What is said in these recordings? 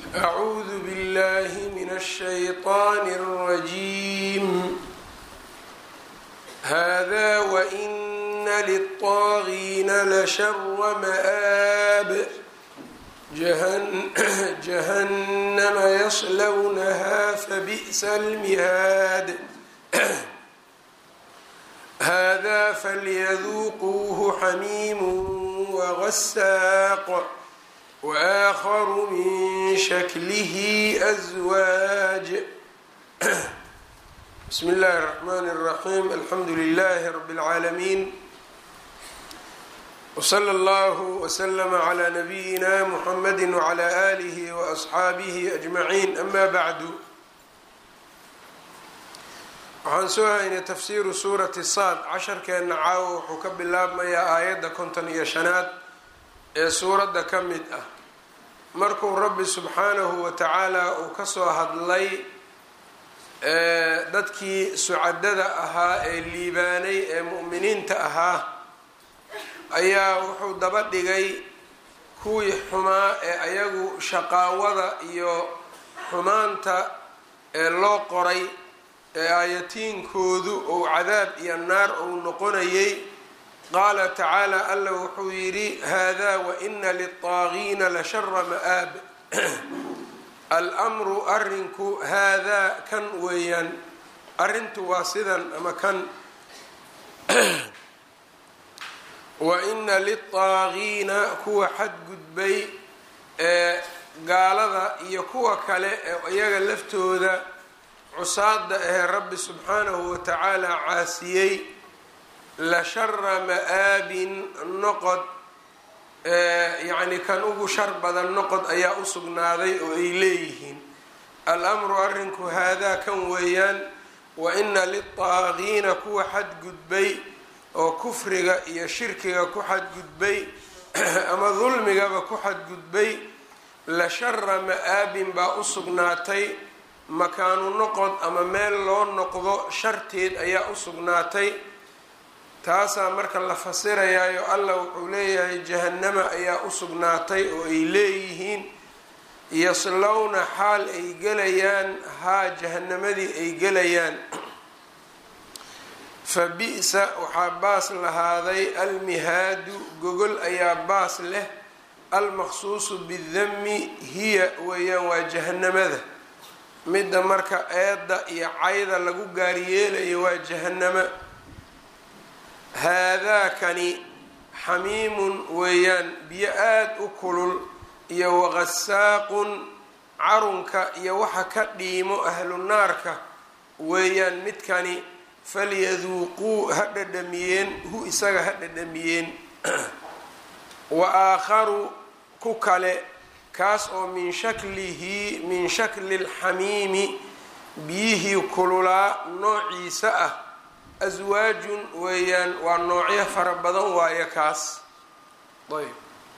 أعوذ بالله من الشيطان الرجيم هذا وإن للطاغين لشر مآب جهن جهنم يصلونها فبئس المهاد هذا فليذوقوه حميم وغساق وآخر من شكله أزواج بسم الله الرحمن الرحيم الحمد لله رب العالمين وصلى الله وسلم على نبينا محمد وعلى آله وأصحaabihi أجمعين أما بعد waxaan soo haynay tafsiiru suurati saad casharkeenna caawo wuxuu ka bilaabmayaa aayadda konton iyo shanaad ee suuradda ka mid ah markuu rabbi subxaanahu wa tacaala uu kasoo hadlay dadkii sucadada ahaa ee liibaanay ee mu'miniinta ahaa ayaa wuxuu daba dhigay kuwii xumaa ee ayagu shaqaawada iyo xumaanta ee loo qoray ee aayatiinkoodu ou cadaab iyo naar ou noqonayay qaala tacaala alla wuxuu yidhi haadaa waina lilطaagiina lashara ma'aab almru arrinku haadaa kan weeyaan arrintu waa sidan ama kan waina lilطaagiina kuwa xadgudbay ee gaalada iyo kuwa kale ee iyaga laftooda cusaada ahee rabbi subxaanahu wa tacaala caasiyey la shara ma'aabin noqod yacni kan ugu shar badan noqod ayaa u sugnaaday oo ay leeyihiin al-amru arrinku haadaa kan weeyaan wa ina lilطaagiina kuwa xadgudbay oo kufriga iyo shirkiga ku xadgudbay ama dulmigaba ku xadgudbay la shara ma'aabin baa u sugnaatay makaanu noqod ama meel loo noqdo sharteed ayaa u sugnaatay taasaa marka la fasirayaayo allah wuxuu leeyahay jahannama ayaa u sugnaatay oo ay leeyihiin yaslowna xaal ay gelayaan haa jahannamadii ay gelayaan fa bi-sa waxaa baas lahaaday almihaadu gogol ayaa baas leh almaqsuusu bidami hiya weeyaan waa jahannamada midda marka eedda iyo cayda lagu gaaryeelayo waa jahannama haadaakani xamiimun weeyaan biyo aada u kulul iyo waqasaaqun carunka iyo waxa ka dhiimo ahlu naarka weeyaan midkani falyaduuquu ha dhadhamiyeen hu isaga ha dhadhamiyeen wa aakharu ku kale kaas oo min shaklihi min shakli lxamiimi biyihii kululaa noociisa ah aswaajun weeyaan waa noocyo fara badan waayo kaas ayb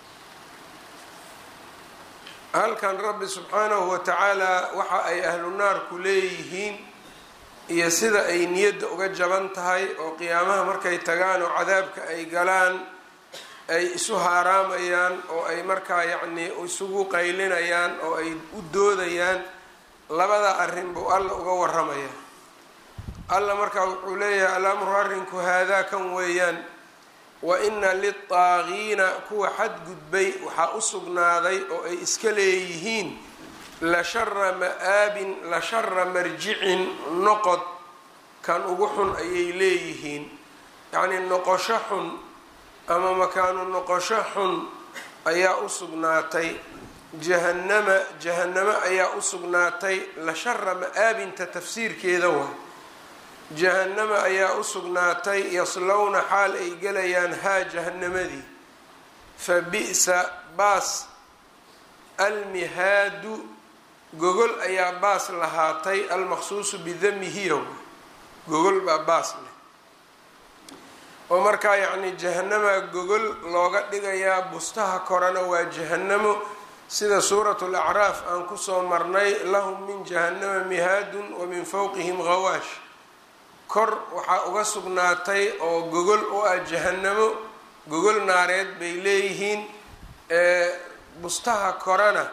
halkan rabbi subxaanahu wa tacaala waxa ay ahlu naarku leeyihiin iyo sida ay niyadda uga jaban tahay oo qiyaamaha markay tagaan oo cadaabka ay galaan ay isu haaraamayaan oo ay markaa yacnii isugu qaylinayaan oo ay u doodayaan labada arrin buu alla uga waramaya alla markaa wuxuu leeyahay alamru arrinku haadaa kan weeyaan wa ina lilطaagiina kuwa xadgudbay waxaa u sugnaaday oo ay iska leeyihiin la shara ma'aabin la shara marjicin noqod kan ugu xun ayay leeyihiin yacnii noqosho xun ama makaanu noqosho xun ayaa u sugnaatay jahannama jahannamo ayaa u sugnaatay la shara ma'aabinta tafsiirkeeda waay jahannama ayaa u sugnaatay yaslowna xaal ay gelayaan haa jahannamadii fa bi-sa baas almihaadu gogol ayaa baas lahaatay almaqsuusu bidamihiya gogol baa baas leh oo markaa yacni jahanama gogol looga dhigayaa bustaha korana waa jahannamo sida suuratu lacraaf aan kusoo marnay lahum min jahannama mihaadun wa min fowqihim hawaash kor waxaa uga sugnaatay oo gogol u ah jahannamo gogol naareed bay leeyihiin bustaha korana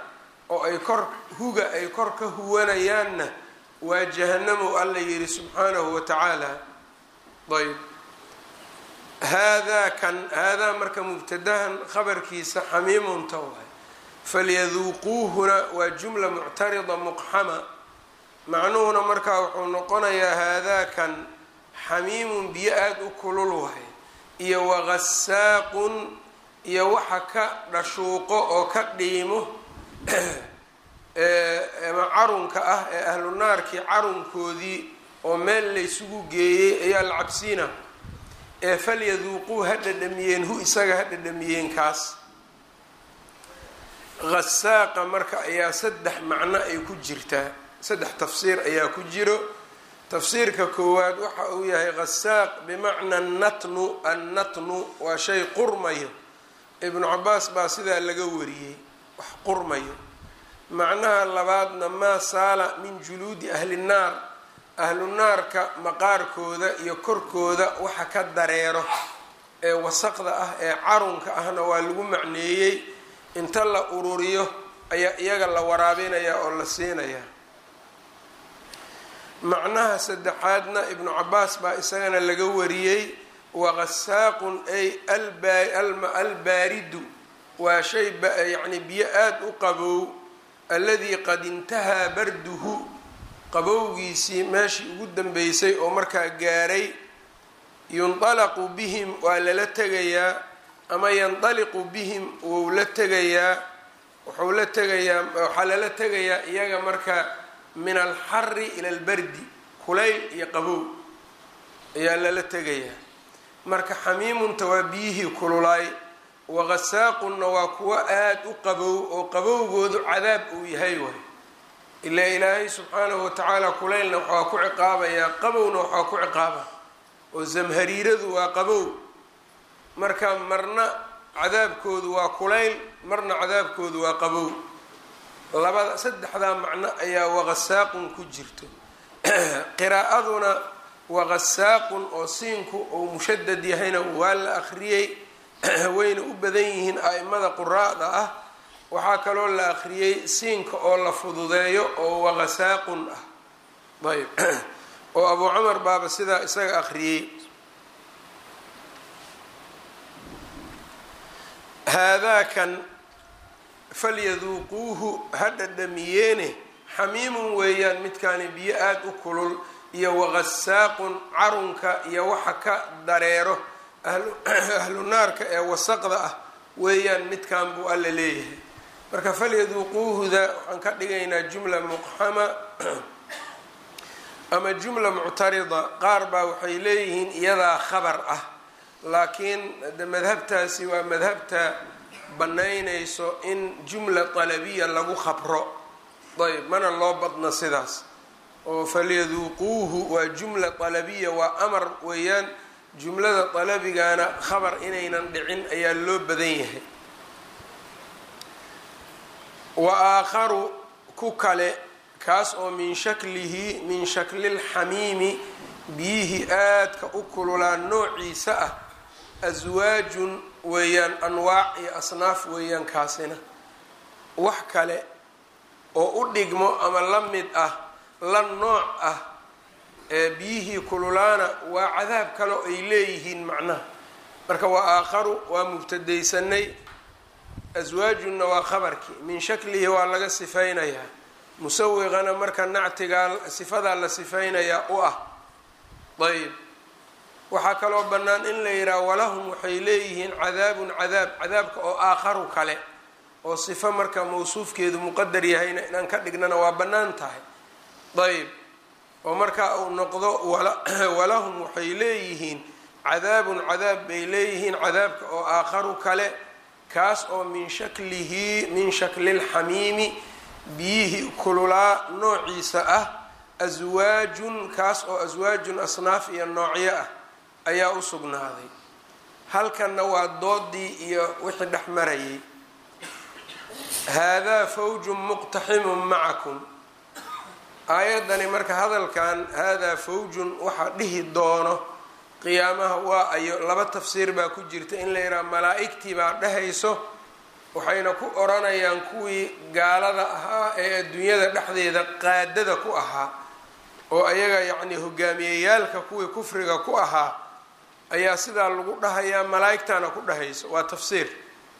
oo ay kor huga ay kor ka huwanayaanna waa jahanamo alla yidhi subxaanahu wa tacaala ayb haadaa kan haadaa marka mubtadahan khabarkiisa xamiimunta waay falyaduuquuhuna waa jumla muctarida muqxama macnuhuna markaa wuxuu noqonayaa haadaa kan xamiimun biyo aada u kulul wahay iyo wagasaaqun iyo waxa ka dhashuuqo oo ka dhiimo ama carunka ah ee ahlu naarkii carunkoodii oo meel laysugu geeyey ayaa la cabsiina ee falyaduuquu ha dhadhamiyeen hu isaga ha dhadhamiyeen kaas hasaaqa marka ayaa saddex macno ay ku jirtaa saddex tafsiir ayaa ku jiro tafsiirka koowaad waxa uu yahay hasaaq bimacna natnu annatnu waa shay qurmayo ibnu cabaas baa sidaa laga wariyey wax qurmayo macnaha labaadna maa saala min juluudi ahli nnaar ahlu naarka maqaarkooda iyo korkooda waxa ka dareero ee wasaqda ah ee carunka ahna waa lagu macneeyey inta la ururiyo ayaa iyaga la waraabinaya oo la siinaya macnaha saddexaadna ibnu cabaas baa isagana laga wariyey wagasaaqun ay albaaridu waa shay yacni biyo aada u qabow alladii qad intahaa barduhu qabowgiisii meeshii ugu dambeysay oo markaa gaaray yundalaqu bihim waa lala tegayaa ama yandaliqu bihim wou la tegayaa wuxuu la tegayaa waxaa lala tegayaa iyaga marka min alxari ila albardi kulayl iyo qabow ayaa lala tegayaa marka xamiimunta waa biyihii kululaay wagasaaqunna waa kuwo aada u qabow oo qabowgoodu cadaab uu yahay waay ilaa ilaahay subxaanahu watacaala kulaylna waxaa ku ciqaabayaa qabowna waxaa ku ciqaaba oo zamhariiradu waa qabow marka marna cadaabkoodu waa kulayl marna cadaabkoodu waa qabow labada saddexdaa macno ayaa wagasaaqun ku jirto qiraa'aduna wagasaaqun oo siinku uu mushadad yahayna waa la akhriyey wayna u badan yihiin a'imada quraa'da ah waxaa kaloo la akhriyey siinka oo la fududeeyo oo wagasaaqun ah ayb oo abuu camar baaba sidaa isaga akhriyey haadaakan falyaduuquuhu ha dhadhamiyeene xamiimun weeyaan midkaani biyo aada u kulul iyo wagasaaqun carunka iyo waxa ka dareero ahlu naarka ee wasaqda ah weeyaan midkan buu alla leeyahay marka falyaduuquuhuda waxaan ka dhigaynaa jumla muqxama ama jumla muctarida qaar baa waxay leeyihiin iyadaa khabar ah laakiin de madhabtaasi waa madhabta banaynayso in jumla talabiya lagu khabro ayb mana loo badno sidaas oo falyaduuquuhu waa jumla talabiya waa amar weeyaan jumlada dalabigana khabar inaynan dhicin ayaa loo badan yahay wa aakharu ku kale kaas oo min shaklihi min shaklilxamiimi biyihii aadka u kululaa noociisa ah aswaajun weeyaan anwaac iyo asnaaf weeyaan kaasina wax kale oo u dhigmo ama la mid ah la nooc ah ee biyihii kululaana waa cadaab kale oo ay leeyihiin macnaha marka waa aakharu waa mubtadaysanay aswaajunna waa khabarkii min shaklihi waa laga sifaynayaa musawiqana marka nactigaa sifadaa la sifaynayaa u ah ayb waxaa kaloo bannaan in la yidhaha walahum waxay leeyihiin cadaabun cadaab cadaabka oo aakharu kale oo sifo marka mawsuufkeedu muqadar yahayna inaan ka dhignana waa bannaan tahay ayb oo marka uu noqdo walahum waxay leeyihiin cadaabun cadaab bay leeyihiin cadaabka oo aakharu kale kaas oo min shaklihi min shaklilxamiimi biyihii kululaa noociisa ah aswaajun kaas oo aswaajun asnaaf iyo noocyo ah ayaa u sugnaaday halkanna waa doodii iyo wixii dhex marayay haadaa fawjun muqtaximun macakum aayaddani marka hadalkan haadaa fawjun waxaa dhihi doono qiyaamaha waa ayo laba tafsiir baa ku jirta in la yidhaha malaa-igtii baa dhehayso waxayna ku odhanayaan kuwii gaalada ahaa ee adduunyada dhexdeeda qaadada ku ahaa oo ayaga yacni hogaamiyeyaalka kuwii kufriga ku ahaa ayaa sidaa lagu dhahayaa malaa'igtana ku dhahayso waa tafsiir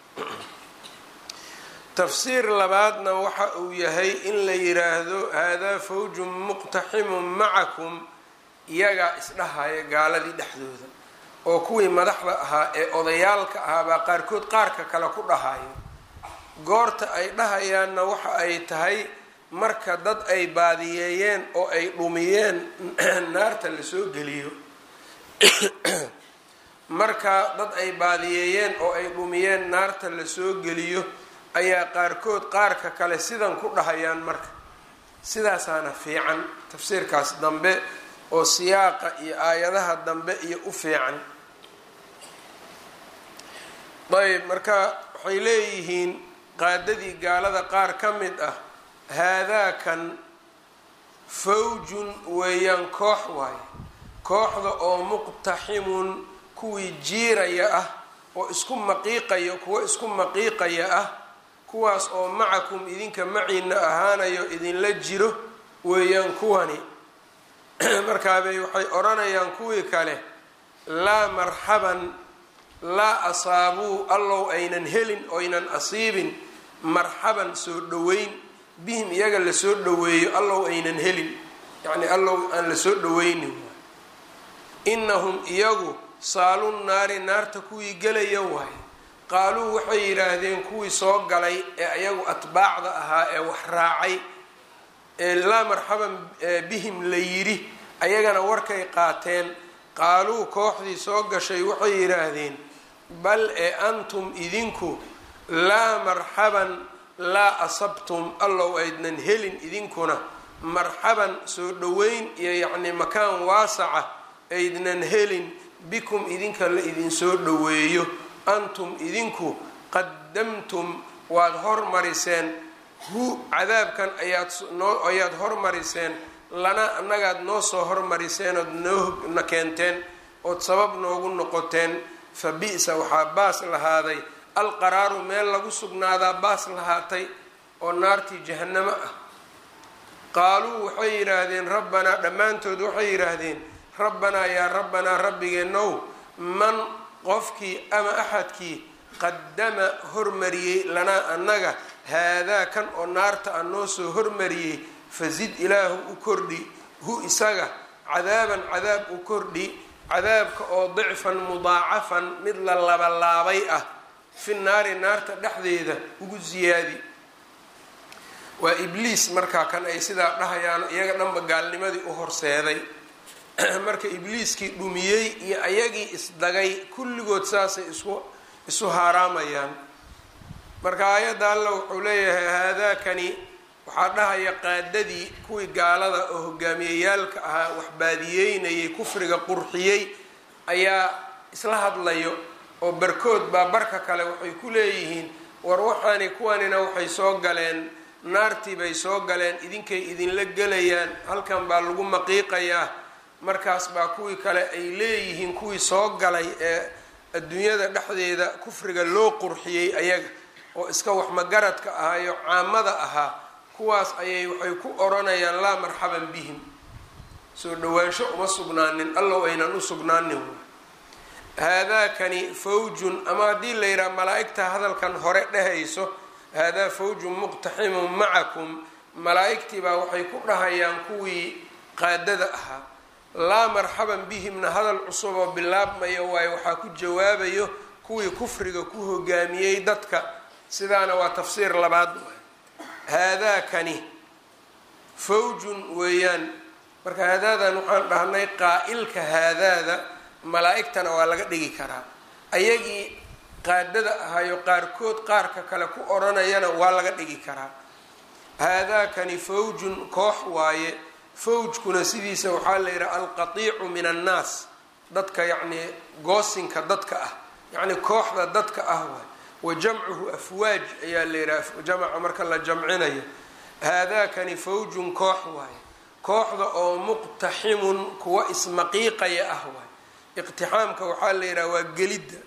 tafsiir labaadna waxa uu yahay in la yiraahdo haadaa fawjun muqtaximun macakum iyagaa isdhahaya gaaladii dhexdooda oo kuwii madaxda ahaa ee odayaalka ahaa baa qaarkood qaarka kale ku dhahayo goorta ay dhahayaanna waxa ay tahay marka dad ay baadiyeeyeen oo ay dhumiyeen naarta lasoo geliyo marka dad ay baadiyeeyeen oo ay dhumiyeen naarta lasoo geliyo ayaa qaarkood qaarka kale sidan ku dhahayaan marka sidaasaana fiican tafsiirkaas dambe oo siyaaqa iyo aayadaha dambe iyo u fiican ayb marka waxay leeyihiin qaadadii gaalada qaar ka mid ah haadaakan fawjun weeyaan koox waaye kooxda oo muqtaximun kuwii jiiraya ah oo isku maqiiqaya kuwo isku maqiiqaya ah kuwaas oo macakum idinka maciina ahaanayo idinla jiro weeyaan kuwani markaabay waxay odhanayaan kuwii kale laa marxaban laa asaabuu allow aynan helin oynan asiibin marxaban soo dhoweyn bihim iyaga lasoo dhoweeyo allow aynan helin yacni allow aan lasoo dhoweynin inahum iyagu saalun naari naarta kuwii gelaya waay qaaluu waxay yidhaahdeen kuwii soo galay ee iyagu atbaacda ahaa ee wax raacay ee laa marxaban bihim la yidhi ayagana warkay qaateen qaaluu kooxdii soo gashay waxay yidhaahdeen bal ee antum idinku laa marxaban laa asabtum allow aydnan helin idinkuna marxaban soo dhoweyn iyo yacni makaan waasaca aydnan helin bikum idinka la idinsoo dhoweeyo antum idinku qadamtum waad hormariseen hu cadaabkan ayaad noo ayaad hormariseen lana annagaad noo soo hormariseen ood noona keenteen ood sabab noogu noqoteen fa bi-sa waxaa baas lahaaday alqaraaru meel lagu sugnaadaa baas lahaatay oo naartii jahanamo ah qaaluu waxay yidhaahdeen rabbanaa dhammaantood waxay yidhaahdeen rabbanaa yaa rabbanaa rabbigeenow man qofkii ama axadkii qadama hormariyey lanaa annaga haadaa kan oo naarta a noo soo hormariyey fasid ilaahu u kordhi hu isaga cadaaban cadaab u kordhi cadaabka oo dicfan mudaacafan mid la labalaabay ah fi naari naarta dhexdeeda ugu siyaadi waa ibliis markaa kan ay sidaa dhahayaan iyaga dhanba gaalnimadii u horseeday marka ibliiskii dhumiyey iyo ayagii isdagay kulligood saasay isku isu haaraamayaan marka aayadda alla wuxuu leeyahay haadaakani waxaa dhahaya qaadadii kuwii gaalada oo hogaamiyeyaalka ahaa wax baadiyeynayay kufriga qurxiyey ayaa isla hadlayo oo barkood baa barka kale waxay ku leeyihiin war waxaani kuwanina waxay soo galeen naartii bay soo galeen idinkay idinla gelayaan halkan baa lagu maqiiqayaa markaas baa kuwii kale ay leeyihiin kuwii soo galay ee adduunyada dhexdeeda kufriga loo qurxiyey ayaga oo iska waxmagaradka ahaayo caamada ahaa kuwaas ayay waxay ku odhanayaan laa marxaban bihim soo dhowaansho uma sugnaanin allow aynan u sugnaanin haadaakani fawjun ama haddii la yidhaha malaa-igta hadalkan hore dhehayso haadaa fawjun muqtaximun macakum malaa-igtii baa waxay ku dhahayaan kuwii qaadada ahaa laa marxaban bihimna hadal cusub oo bilaabmayo waayo waxaa ku jawaabayo kuwii kufriga ku hogaamiyey dadka sidaana waa tafsiir labaad haadaakani fawjun weeyaan marka haadaadan waxaan dhahnay qaa-ilka haadaada malaa-igtana waa laga dhigi karaa ayagii qaadada ahayo qaarkood qaarka kale ku odhanayana waa laga dhigi karaa haadaakani fawjun koox waaye fawjkuna sidiisa waxaa la yidhaha alqatiicu min annaas dadka yacnii goosinka dadka ah yacni kooxda dadka ah waay wa jamcuhu afwaaj ayaa la yidhaha jamaca marka la jamcinayo haadaakani fawjun koox waaye kooxda oo muqtaximun kuwa ismaqiiqaya ah waay iqtixaamka waxaa la yidhaha waa gelidda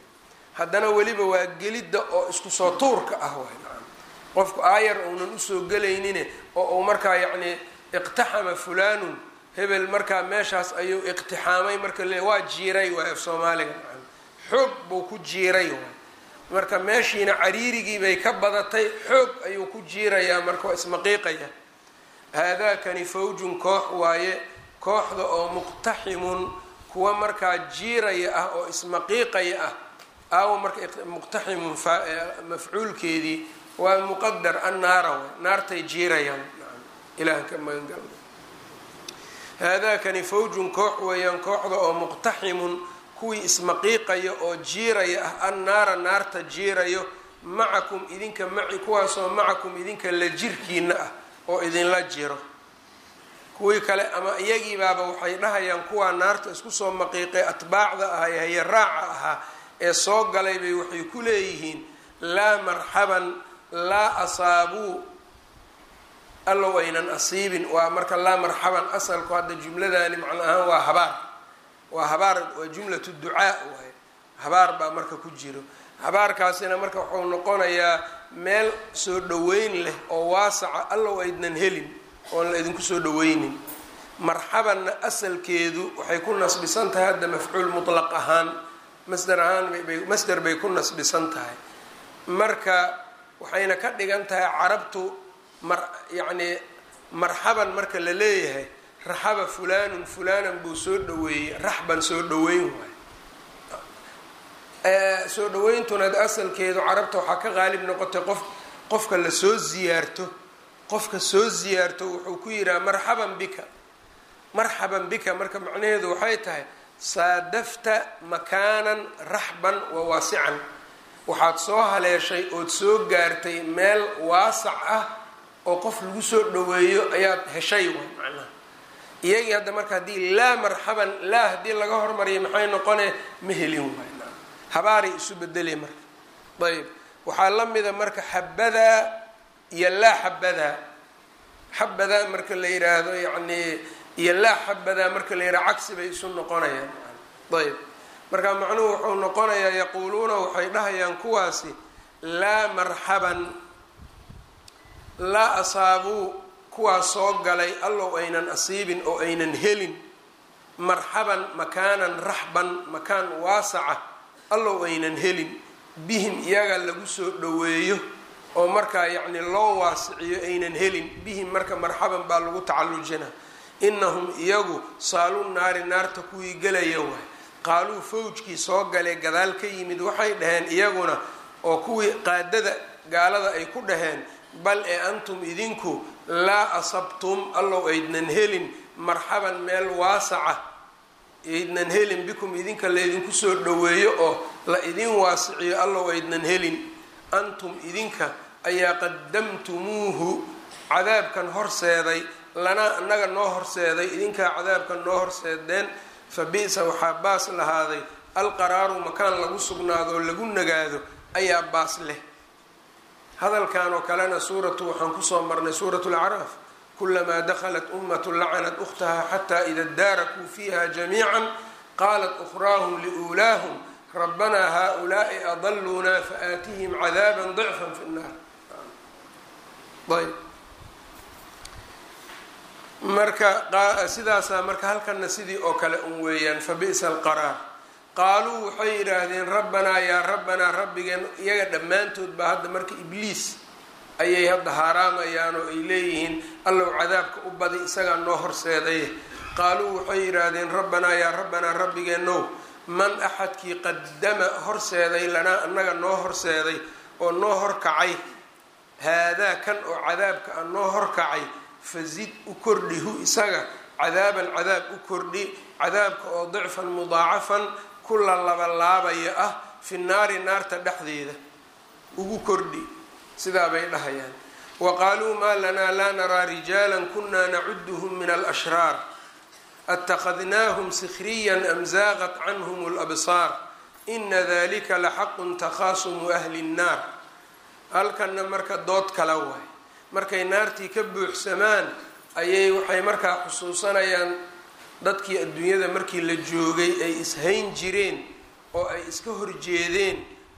haddana weliba waa gelidda oo isku soo tuurka ah waay nacam qofku aayar uunan usoo gelaynine oo uu markaa yacni iqtaxama fulaanun hebel markaa meeshaas ayuu iqtixaamay marka le waa jiiray waay af soomaaliga nacam xoog buu ku jiiray waay marka meeshiina cariirigii bay ka badatay xoog ayuu ku jiirayaa marka waa ismaqiiqaya haadaakani fawjun koox waaye kooxda oo muqtaximun kuwa markaa jiiraya ah oo ismaqiiqaya ah aawo marka muqtaximun mafcuulkeedii waa muqadar annaara way naartay jiirayaan ilahan ka magangalna haadaakani fawjun koox weeyaan kooxda oo muqtaximun kuwii ismaqiiqaya oo jiiraya ah annaara naarta jiirayo macakum idinka maci kuwaasoo macakum idinka la jirkiina ah oo idinla jiro kuwii kale ama iyagiibaaba waxay dhahayaan kuwaa naarta isku soo maqiiqay atbaacda ahaa ee hayaraaca ahaa ee soo galay bay waxay ku leeyihiin laa marxaban laa asaabuu allow aynan asiibin waa marka laa marxaban asalku hadda jumladani macno ahaan waa habaar waa habaar waa jumlatu ducaa waay habaar baa marka ku jiro habaarkaasina marka wuxuu noqonayaa meel soo dhaweyn leh oo waasaca allow aydnan helin oon la idinku soo dhaweynin marxabanna asalkeedu waxay ku nasbisan tahay hadda mafcuul mutlaq ahaan masder ahaan masder bay ku nasbisan tahay marka waxayna ka dhigan tahay carabtu mar yacnii marxaban marka la leeyahay raxaba fulaanun fulaanan buu soo dhaweeyey raxban soo dhaweyn waay soo dhaweyntuna asalkeedu carabta waxaa ka qaalib noqotay qof qofka la soo ziyaarto qofka soo ziyaarto wuxuu ku yidhaha marxaban bika marxaban bika marka macnaheedu waxay tahay saadafta makaanan raxban wa waasican waxaad soo haleeshay ood soo gaartay meel waasac ah oo qof lagu soo dhaweeyo ayaad heshay way macnaha iyagii hadda marka haddii laa marxaban laa haddii laga hormariya maxay noqone ma helin waay habaaray isu bedelay marka ayb waxaa la mida marka xabadaa iyo laa xabadaa xabadaa marka la yidhaahdo yacnii iyo laa xabadaa marka la yidhahdo cagsi bay isu noqonayaan ayb marka macnuhu wuxuu noqonayaa yaquuluuna waxay dhahayaan kuwaasi laa marxaban laa asaabuu kuwaas soo galay allow aynan asiibin oo aynan helin marxaban makaanan raxban makaan waasaca allow aynan helin bihim iyaga lagu soo dhaweeyo oo markaa yacni loo waasiciyo aynan helin bihim marka marxaban baa lagu tacallujina inahum iyagu saalu naari naarta kuwii gelaya waay qaaluu fawjkii soo galee gadaal ka yimid waxay dhaheen iyaguna oo kuwii qaadada gaalada ay ku dhaheen bal ee antum idinku laa asabtum allow aydnan helin marxaban meel waasaca aydnan helin bikum idinka laydinku soo dhaweeyo oo la idin waasiciyo allow aydnan helin antum idinka ayaa qadamtumuuhu cadaabkan horseeday lanaa annaga noo horseeday idinkaa cadaabkan noo horseedeen fa bi-sa waxaa baas lahaaday alqaraaru makaan lagu sugnaado oo lagu nagaado ayaa baas leh hadalkan oo kalena suuratu waxaan kusoo marnay suuratu lacraaf kulamaa dakhalat ummatu lacanat ukhtaha xataa ida daarakuu fiiha jamiica qaalat ukhraahum liuulaahum rabbanaa haaulaai adaluunaa faaatihim cadaaba dicfan fi nnaar ayb marka sidaasaa marka halkana sidii oo kale un weeyaan fa bi'sa alqaraar qaaluu waxay yidhaahdeen rabbanaa yaa rabbanaa rabbigeen iyaga dhammaantood baa hadda marka ibliis ayay hadda haaraamayaan oo ay leeyihiin allow cadaabka u badi isagaa noo horseeday qaaluu waxay yidhaahdeen rabbanaa yaa rabbanaa rabbigeenow man axadkii qadama horseeday lanaa annaga noo horseeday oo noo horkacay haadaa kan oo cadaabka a noo horkacay fazid u kordhi hu isaga cadaaban cadaab u kordhi cadaabka oo dicfan mudaacafan kula labalaabaya ah fi naari naarta dhexdeeda ugu kordhi sidaa bay dhahayaan wa qaaluu maa lanaa laa naraa rijaala kunaa nacuduhum min alashraar atakadnaahum sikhriyan am zaaqat canhum labsaar ina dalika laxaqun takhaasumu ahli nnaar halkanna marka dood kala waay markay naartii ka buuxsamaan ayay waxay markaa xusuusanayaan dadkii adduunyada markii la joogay ay ishayn jireen oo ay iska horjeedeen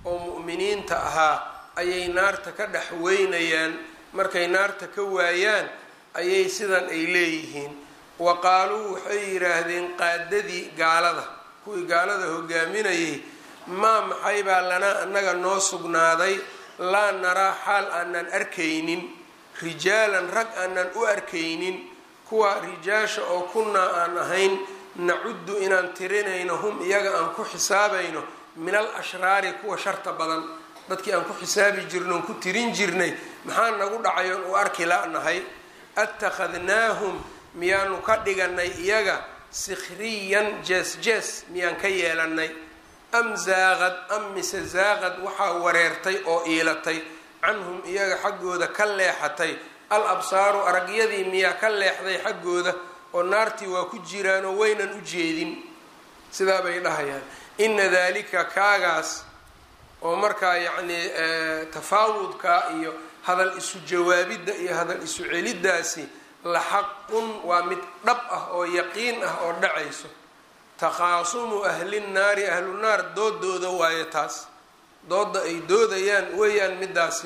oo mu'miniinta ahaa ayay naarta ka dhex weynayaan markay naarta ka waayaan ayay sidan ay leeyihiin wa qaaluu waxay yidhaahdeen qaadadii gaalada kuwii gaalada hogaaminayay maa maxay baa lanaa annaga noo sugnaaday laa naraa xaal aanan arkaynin rijaalan rag aanan u arkaynin kuwa rijaasha oo kunnaa aan ahayn nacuddu inaan tirinayno hum iyaga aan ku xisaabayno min al ashraari kuwa sharta badan dadkii aan ku xisaabi jirno on ku tirin jirnay maxaa nagu dhacay oon u arki la-nahay attakhadnaahum miyaanu ka dhiganay iyaga sikhriyan jees jees miyaan ka yeelanay am zaaqad am mise zaaqad waxaa wareertay oo iilatay canhum iyaga xaggooda ka leexatay al absaaru aragyadii miyaa ka leexday xaggooda oo naartii waa ku jiraanoo waynan u jeedin sidaa bay dhahayaan ina dalika kaagaas oo markaa yacnii tafaawudka iyo hadal isu jawaabidda iyo hadal isu celiddaasi la xaqun waa mid dhab ah oo yaqiin ah oo dhacayso takhaasumu ahlinnaari ahlunaar doodooda waayo taas dooda ay doodayaan weeyaan midaasi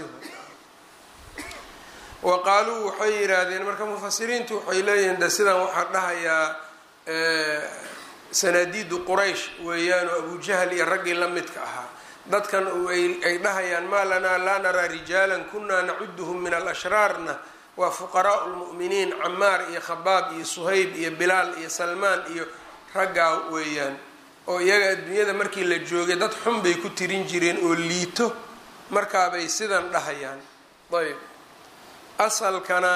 wa qaaluu waxay yidhaahdeen marka mufasiriintu waxay leeyihiin de sidan waxaa dhahayaa sanaadiidu quraysh weeyaan oo abujahl iyo raggii la midka ahaa dadkan ay dhahayaan maa lanaa laa naraa rijaalan kunaa nacuduhum min alashraarna waa fuqaraau lmu'miniin camaar iyo khabaab iyo suhayb iyo bilaal iyo salmaan iyo raggaa weeyaan oo iyaga adduunyada markii la joogay dad xun bay ku tirin jireen oo liito markaabay sidan dhahayaan ayb asalkana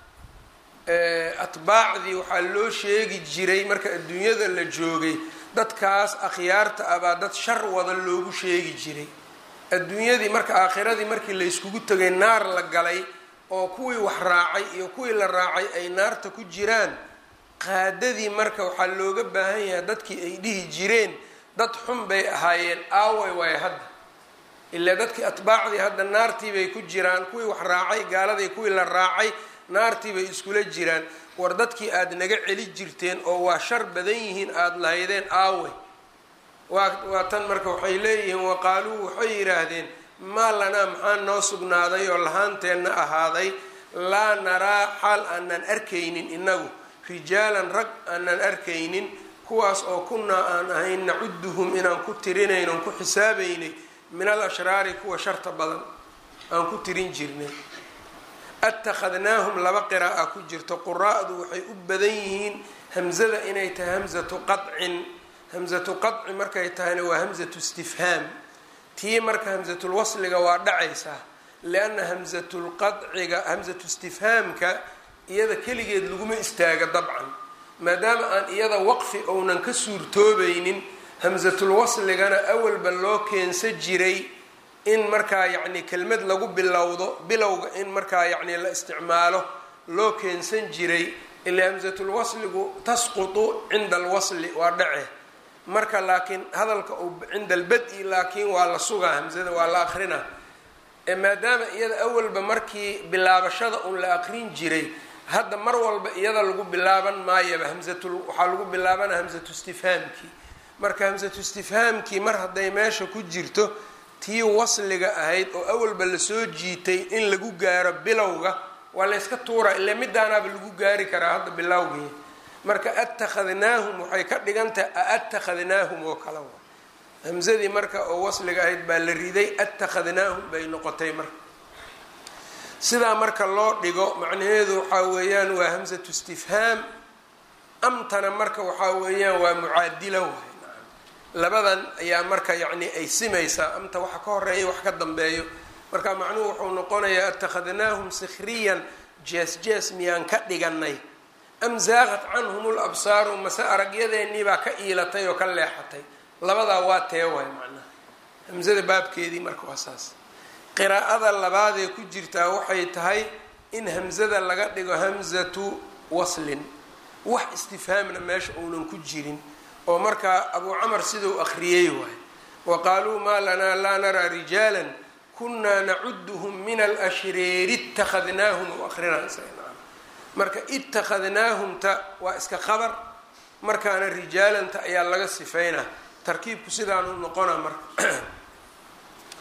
atbaacdii waxaa loo sheegi jiray marka adduunyada la joogay dadkaas akhyaarta ah baa dad shar wada loogu sheegi jiray adduunyadii marka aakhiradii markii layskugu tegay naar la galay oo kuwii wax raacay iyo kuwii la raacay ay naarta ku jiraan qaadadii marka waxaa looga baahan yahay dadkii ay dhihi jireen dad xun bay ahaayeen aaway waay hadda ilaa dadkii atbaacdii hadda naartii bay ku jiraan kuwii wax raacay gaaladii kuwii la raacay naartii bay iskula jiraan war dadkii aada naga celi jirteen oo waa shar badan yihiin aada lahaydeen aaway waa waa tan marka waxay leeyihiin waqaaluu waxay yidhaahdeen maa lanaa maxaa noo sugnaaday oo lahaanteenna ahaaday laa naraa xaal aanan arkaynin inagu rijaalan rag aanan arkaynin kuwaas oo kunnaa aan ahayn nacuduhum inaan ku tirinayn oon ku xisaabaynay min al ashraari kuwa sharta badan aan ku tirin jirnay attakhadnaahum laba qiraa'a ku jirto quraa'du waxay u badan yihiin hamzada inay tahay hamzatu qadcin hamzatu qadci markay tahayna waa hamzatu istifhaam tii marka hamzatulwasliga waa dhacaysaa lianna hamzatulqadciga hamzatu istifhaamka iyada keligeed laguma istaaga dabcan maadaama aan iyada waqfi ounan ka suurtoobaynin hamzatulwasligana awalba loo keensa jiray in markaa yacni kelmad lagu bilowdo bilowga in markaa yacni la isticmaalo loo keensan jiray ilaa hamzatulwasligu tasqutu cinda alwasli waa dhace marka laakiin hadalka uu cinda albad-i laakiin waa la sugaa hamzada waa la akrinaa maadaama iyada awalba markii bilaabashada un la aqrin jiray hadda mar walba iyada lagu bilaaban maayaba hamzatul waxaa lagu bilaabana hamzatu istifhaamkii marka hamzatu istifhaamkii mar hadday meesha ku jirto tii wasliga ahayd oo awalba lasoo jiitay in lagu gaaro bilowga waa layska tuura ilaa midaanaaba lagu gaari karaa hadda bilowgii marka attakhadnaahum waxay ka dhigan tahay aattakhadnaahum oo kale wa hamzadii marka oo wasliga ahayd baa la riday attakhadnaahum bay noqotay marka sidaa marka loo dhigo macnaheedu waxaa weeyaan waa hamzatu istifhaam amtana marka waxaa weeyaan waa mucaadila waay labadan ayaa marka yacni ay simaysaa amta waxa ka horeeya wax ka dambeeyo marka macnuhu wuxuu noqonayaa attakhadnaahum sikhriyan jees jees miyaan ka dhiganay am zaaqat canhum labsaaru mase aragyadeenii baa ka iilatay oo ka leexatay labadaa waa tee waay macnaha hamzada baabkeedii marka waa saas qiraa'ada labaadee ku jirtaa waxay tahay in hamzada laga dhigo hamzatu waslin wax istifhaamna meesha uunan ku jirin oo markaa abuu camar siduu akhriyey waay wa qaaluu maa lanaa laa naraa rijaalan kunaa nacuduhum min alashreeri ittakhadnaahum u akrinaysa marka ittakhadnaahumta waa iska qabar markaana rijaalanta ayaa laga sifeynaa tarkiibku sidaanu noqona marka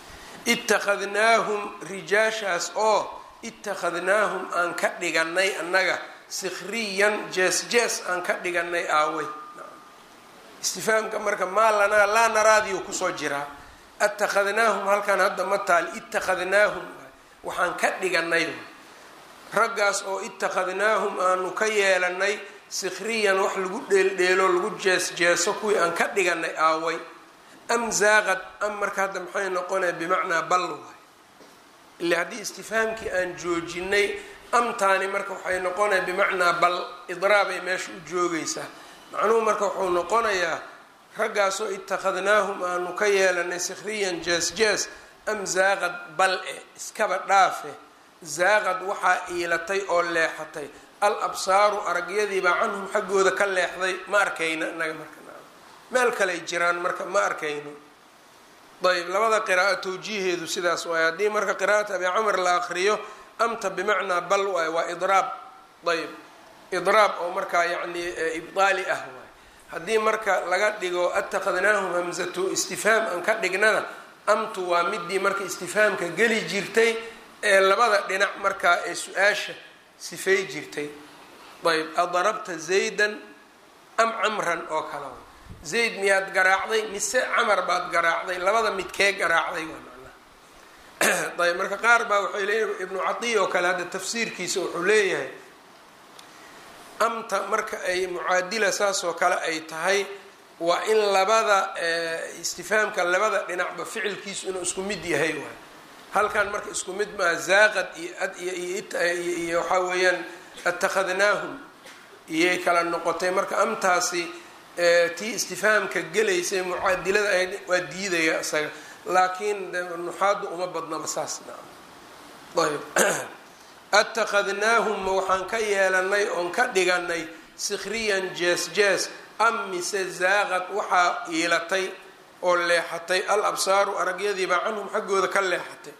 ittakhadnaahum rijaashaas oo ittakhadnaahum aan ka dhiganay annaga sikhriyan jees jees aan ka dhiganay aawey istifaamka marka maa lanaa laa naraadiyo kusoo jiraa attakhadnaahum halkan hadda ma taal ittakhadnaahum waxaan ka dhiganay raggaas oo ittakhadnaahum aanu ka yeelanay sikhriyan wax lagu dheeldheelo lagu jees jeeso kuwii aan ka dhiganay aaway am zaaqad am marka hadda maxay noqonaya bimacnaa bal waay ille haddii istifaamkii aan joojinay amtaani marka waxay noqonaya bimacnaa bal idraabay meesha u joogaysaa macnuhu marka wuxuu noqonayaa raggaasoo ittakhadnaahum aanu ka yeelanay sikhriyan jees jees am zaaqad bal e iskaba dhaafe zaaqad waxaa iilatay oo leexatay al absaaru aragyadiibaa canhum xaggooda ka leexday ma arkayna inaga marka meel kaley jiraan marka ma arkayno ayb labada qiraa'o tawjiiheedu sidaas waay haddii marka qiraa'at abi camr la akriyo amta bimacnaa bal waay waa idraab ayb idraab oo markaa yacni ibdaali ah waay haddii marka laga dhigo attakhadnaahum hamzatu istifhaam aan ka dhignana amtu waa midii marka istifhaamka geli jirtay ee labada dhinac markaa ee su-aasha sifay jirtay ayb adarabta zaydan am camran oo kale zayd miyaad garaacday mise camar baad garaacday labada midkee garaacday waa macnaha ayb marka qaar baa waxay leeyihin ibnu catiya oo kale hadda tafsiirkiisa wuxuu leeyahay amta marka ay mucaadila saas oo kale ay tahay waa in labada istifaamka labada dhinacba ficilkiisu inuu isku mid yahay waay halkan marka isku mid maa zaaqad iyo waxaa weeyaan attakhadnaahum iyay kala noqotay marka amtaasi tii istifaamka gelaysay mucaadilada ahayd waa diidaya isaga laakiin nuxaadu uma badnaba saas ayb attakhadnaahum ma waxaan ka yeelanay oon ka dhiganay sikhriyan jees jees am mise zaaqad waxaa iilatay oo leexatay al absaaru aragyadiibaa canhum xaggooda ka leexatay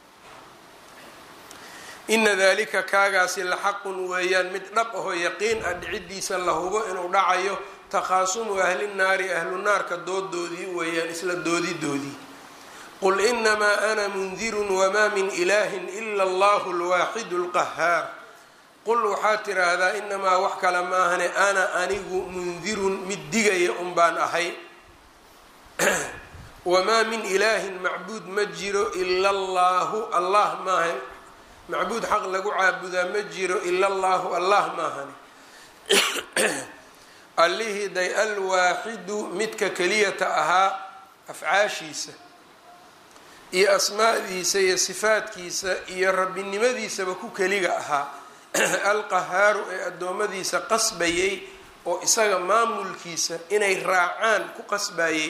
ina dalika kaagaasi la xaqun weeyaan mid dhab ahoo yaqiin ah dhicidiisa la hubo inuu dhacayo takhaasumu ahli naari ahlu naarka doodoodii weeyaan isla doodidoodii qul inamaa ana mundirun wamaa min ilaahin ila allahu lwaaxidu lqahaar qul waxaad tiraahdaa inamaa wax kale maahane ana anigu mundirun mid digaya un baan ahay wamaa min ilaahin macbuud ma jiro ila allaahu allah maaha macbuud xaq lagu caabudaa ma jiro ila allaahu allah maahane allihii day alwaaxidu midka keliyata ahaa afcaashiisa iyo asmaadiisa iyo sifaadkiisa iyo rabbinimadiisaba ku keliga ahaa alqahaaru ee addoommadiisa qasbayay oo isaga maamulkiisa inay raacaan ku qasbayay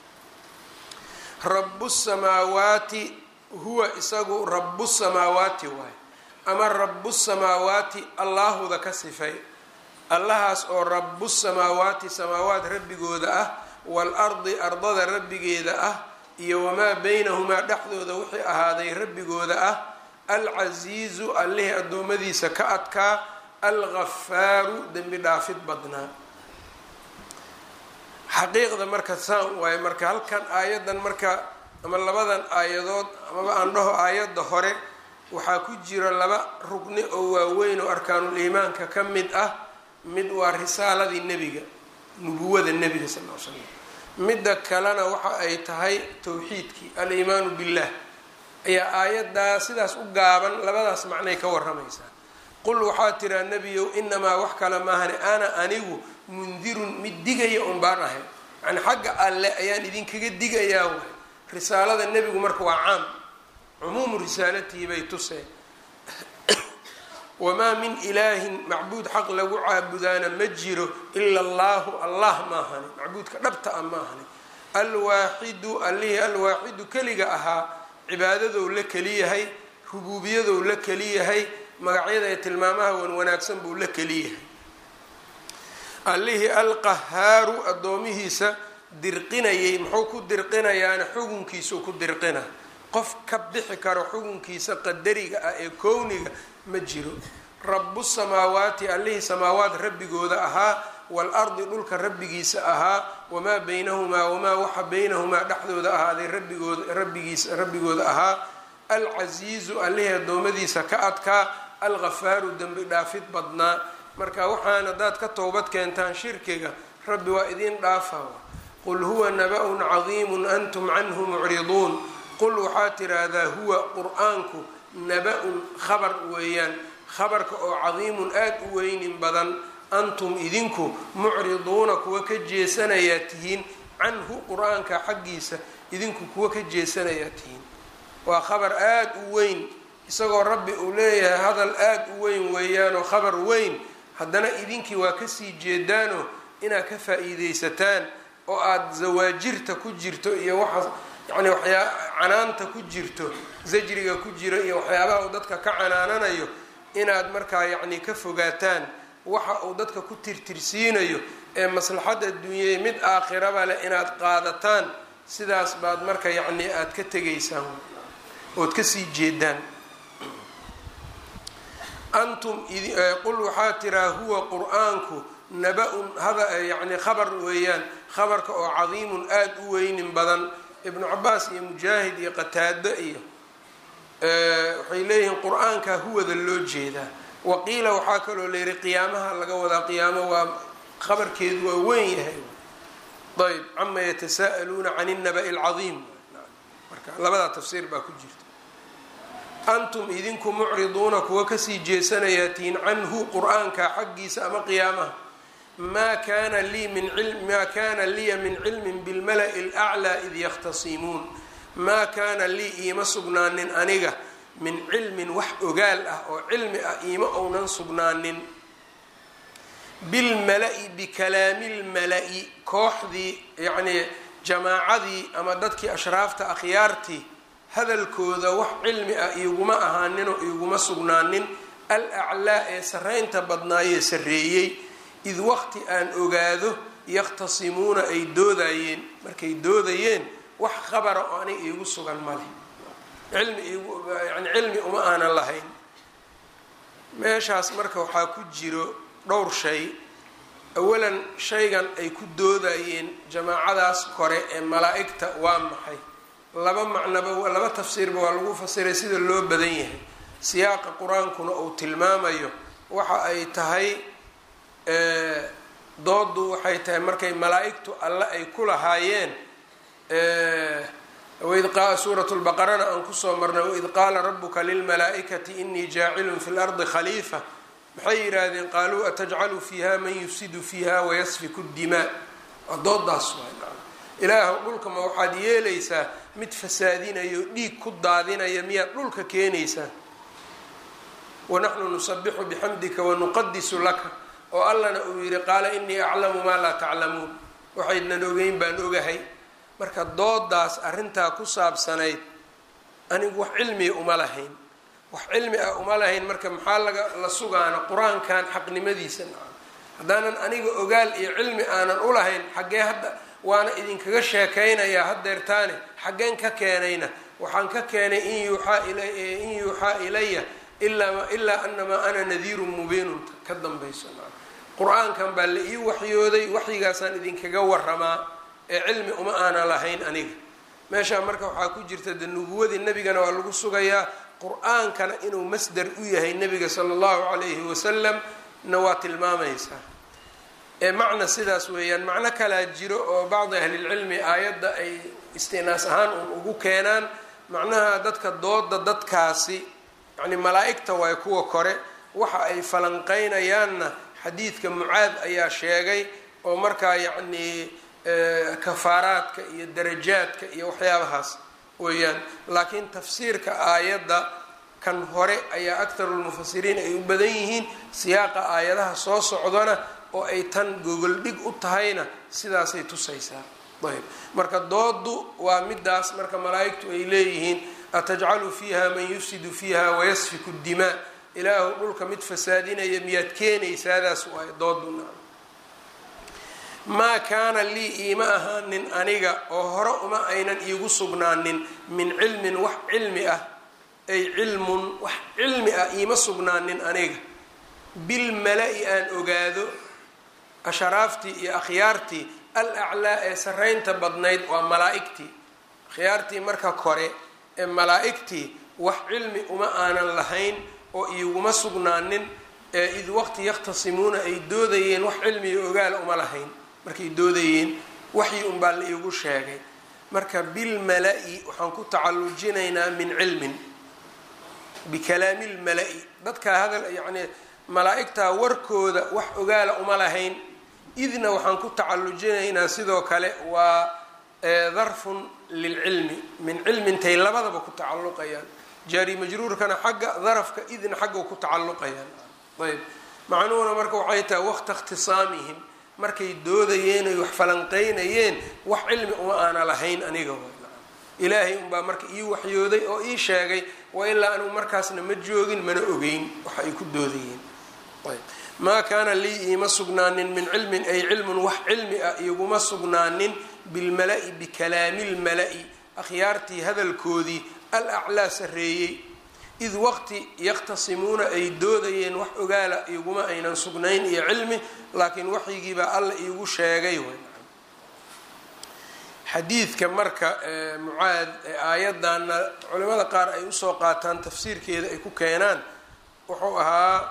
rabu samaawaati huwa isagu rabu samaawaati waay ama rabu samaawaati allaahuda ka sifay allahaas oo rabu samaawaati samaawaat rabbigooda ah waalardi ardada rabbigeeda ah iyo wamaa beynahumaa dhexdooda wixii ahaaday rabbigooda ah alcasiizu allihii addoommadiisa ka adkaa alghafaaru dembi dhaafid badnaa xaqiiqda marka saan waaye marka halkan aayadan marka ama labadan aayadood amaba aan dhaho aayadda hore waxaa ku jira laba rugni oo waaweyn oo arkaanul iimaanka ka mid ah mid waa risaaladii nebiga nubuwada nebiga sal l slam midda kalena waxa ay tahay towxiidkii aliimaanu billah ayaa aayaddaa sidaas u gaaban labadaas macnay ka waramaysaa qul waxaa tiraa nebiyow inamaa wax kale maahane ana anigu mundirun mid digaya un baan ahay yani xagga alle ayaan idinkaga digayaa waay risaalada nebigu marka waa caam cumuumu risaalatihi bay tuseen wamaa min ilaahin macbuud xaq lagu caabudaana ma jiro ila allaahu allah maahani macbuudka dhabta ah maahani alwaaxidu allihii alwaaxidu keliga ahaa cibaadadow la keliyahay rubuubiyadow la keliyahay magacyada ee tilmaamaha wan wanaagsan buu la keliyahay allihii alqahaaru addoomihiisa dirqinayay muxuu ku dirqinayaana xugunkiisuu ku dirqina qof ka bixi karo xugunkiisa qadariga ah ee kowniga ma jiro rabu samaawaati allihii samaawaat rabbigooda ahaa waalardi dhulka rabbigiisa ahaa wamaa baynahumaa wamaa waxa baynahumaa dhexdooda ahaaday rabbigooda rabbigiisa rabbigooda ahaa alcasiizu allihii addoommadiisa ka adkaa alghafaaru dembi dhaafid badnaa marka waxaan haddaad ka towbad keentaan shirkiga rabbi waa idiin dhaafa qul huwa naba-un cadiimun antum canhu mucriduun qul waxaa tiraahdaa huwa qur-aanku naba-un khabar weeyaan khabarka oo cadiimun aada u weynin badan antum idinku mucriduuna kuwa ka jeesanayaa tihiin canhu qur-aanka xaggiisa idinku kuwa ka jeesanayaa tihiin waa khabar aada u weyn isagoo rabbi uu leeyahay hadal aada u weyn weeyaanoo khabar weyn haddana idinkii waa kasii jeedaanoo inaad ka faa-iideysataan oo aada zawaajirta ku jirto iyo waxa yacni waxyaa canaanta ku jirto zajriga ku jiro iyo waxyaabaha uu dadka ka canaananayo inaad markaa yacni ka fogaataan waxa uu dadka ku tirtirsiinayo ee maslaxad adduunyay mid aakhiraba leh inaad qaadataan sidaas baad marka yacni aada ka tegaysaan ood kasii jeedaan antum qul waxaa tiraa huwa qur-aanku naba-un hada yacni khabar weeyaan khabarka oo cadiimun aada u weynin badan ibnu cabaas iyo mujaahid iyo qataado iyo waxay leeyihiin qur-aanka huwada loo jeedaa waqiila waxaa kaloo layihi qiyaamaha laga wadaa qiyaamo waa khabarkeedu waa weyn yahay ayb cama yatasa'aluuna can innaba'i alcadiim marka labadaa tafsiir baa ku jirta antum idinku mucriduuna kuwa kasii jeesanayaa tihiin canhu qur-aanka xaggiisa ama qiyaamaha maa kana lii min maa kana liya min cilmin bilmala'i alaclaa id yakhtasimuun maa kaana lii iima sugnaanin aniga min cilmin wax ogaal ah oo cilmi ah iima ounan sugnaanin bilmala-i bikalaami lmala-i kooxdii yacnii jamaacadii ama dadkii ashraafta akhyaartii hadalkooda wax cilmi ah iiguma ahaaninoo iiguma sugnaanin al aclaa ee sarreynta badnaayee sarreeyey id waqti aan ogaado yakhtasimuuna ay doodayeen markay doodayeen wax khabara oo aniga iigu sugan ma leh cilmi yani cilmi uma aanan lahayn meeshaas marka waxaa ku jiro dhowr shay awalan shaygan ay ku doodayeen jamaacadaas kore ee malaa-igta waa maxay laba macnaba laba tafsiirba waa lagu fasiray sida loo badan yahay siyaaqa qur-aankuna uu tilmaamayo waxa ay tahay doodu waxay tahay markay malaa-igtu alle ay ku lahaayeen suurat lbaqarana aan kusoo marnay waid qaala rabuka lilmalaaikati inii jaacilun fi lardi khaliifa maxay yidhaahdeen qaaluu atajcalu fiiha man yufsidu fiiha wayasfiku dimaa waa doodaas waay ilaah dhulka ma waxaad yeelaysaa mid fasaadinayo dhiig ku daadinaya miyaad dhulka keenaysaa wanaxnu nusabixu bixamdika wanuqadisu laka oo allana uu yidhi qaala inii aclamu maa laa taclamuun waxaydnan ogeyn baan ogahay marka doodaas arrintaa ku saabsanayd anigu wax cilmiga uma lahayn wax cilmi ah uma lahayn marka maxaa laga la sugaana qur-aankan xaqnimadiisa naca haddaanan aniga ogaal iyo cilmi aanan u lahayn xaggee hadda waana idinkaga sheekaynayaa haddeertaane xaggeen ka keenayna waxaan ka keenay in yuuxaa in yuuxaa ilaya ilaa anamaa ana nadiirun mubiinun ka dambayso qur-aankan baa la ii waxyooday waxyigaasaan idinkaga waramaa ee cilmi uma aanan lahayn aniga meeshaa marka waxaa ku jirta de nubuwadii nebigana waa lagu sugayaa qur-aankana inuu masdar u yahay nebiga sala allahu calayhi wasalam na waa tilmaamaysaa ee macna sidaas weeyaan macno kalaa jiro oo bacdi ahlilcilmi aayadda ay istinaas ahaan uun ugu keenaan macnaha dadka dooda dadkaasi yacni malaa-igta waay kuwa kore waxa ay falanqeynayaanna xadiidka mucaad ayaa sheegay oo markaa yacnii kafaaraadka iyo darajaadka iyo waxyaabahaas weeyaan laakiin tafsiirka aayadda kan hore ayaa aktarulmufasiriin ay u badan yihiin siyaaqa aayadaha soo socdana oo ay tan gogoldhig u tahayna sidaasay tusaysaa ayb marka doodu waa midaas marka malaa-igtu ay leeyihiin atajcalu fiiha man yufsidu fiiha wayasfiku dimaa ilaahu dhulka mid fasaadinaya miyaad keenaysaadaas waay dooduna maa kaana lii iima ahaanin aniga oo hore uma aynan iigu sugnaanin min cilmin wax cilmi ah ay cilmun wax cilmi ah iima sugnaanin aniga bilmala-i aan ogaado asharaaftii iyo akhyaartii al aclaa ee sarraynta badnayd waa malaa-igtii khiyaartii marka kore ee malaa-igtii wax cilmi uma aanan lahayn oo iiguma sugnaanin ee id waqti yakhtasimuuna ay doodayeen wax cilmiga ogaala uma lahayn markay doodayeen waxyi unbaa la iigu sheegay marka bilmala-i waxaan ku tacallujinaynaa min cilmin bikalaami lmala-i dadkaa hadal yacnii malaa-igtaa warkooda wax ogaala uma lahayn idna waxaan ku tacallujinaynaa sidoo kale waa darfun lilcilmi min cilmintay labadaba ku tacalluqayaan jaari majruurkana xagga darafka idna xagga ku tacalluqayaan ayb macnuhuna marka waxay tahay waqta ikhtisaamihim markay doodayeen ay wax falanqeynayeen wax cilmi uma aana lahayn aniga ilaahay unbaa marka ii waxyooday oo ii sheegay wa ilaa anigu markaasna ma joogin mana ogeyn waxa ay ku doodayeen ayb maa kaana lii iima sugnaanin min cilmin ay cilmun wax cilmi ah iguma sugnaanin bilmala-i bikalaami lmala-i akhyaartii hadalkoodii al aclaa sarreeyey id waqti yakhtasimuuna ay doodayeen wax ogaala iguma aynan sugnayn iyo cilmi laakiin waxyigiibaa alla iigu sheegay xadiidka marka mucaad ee aayadana culimada qaar ay usoo qaataan tafsiirkeeda ay ku keenaan wuxuu ahaa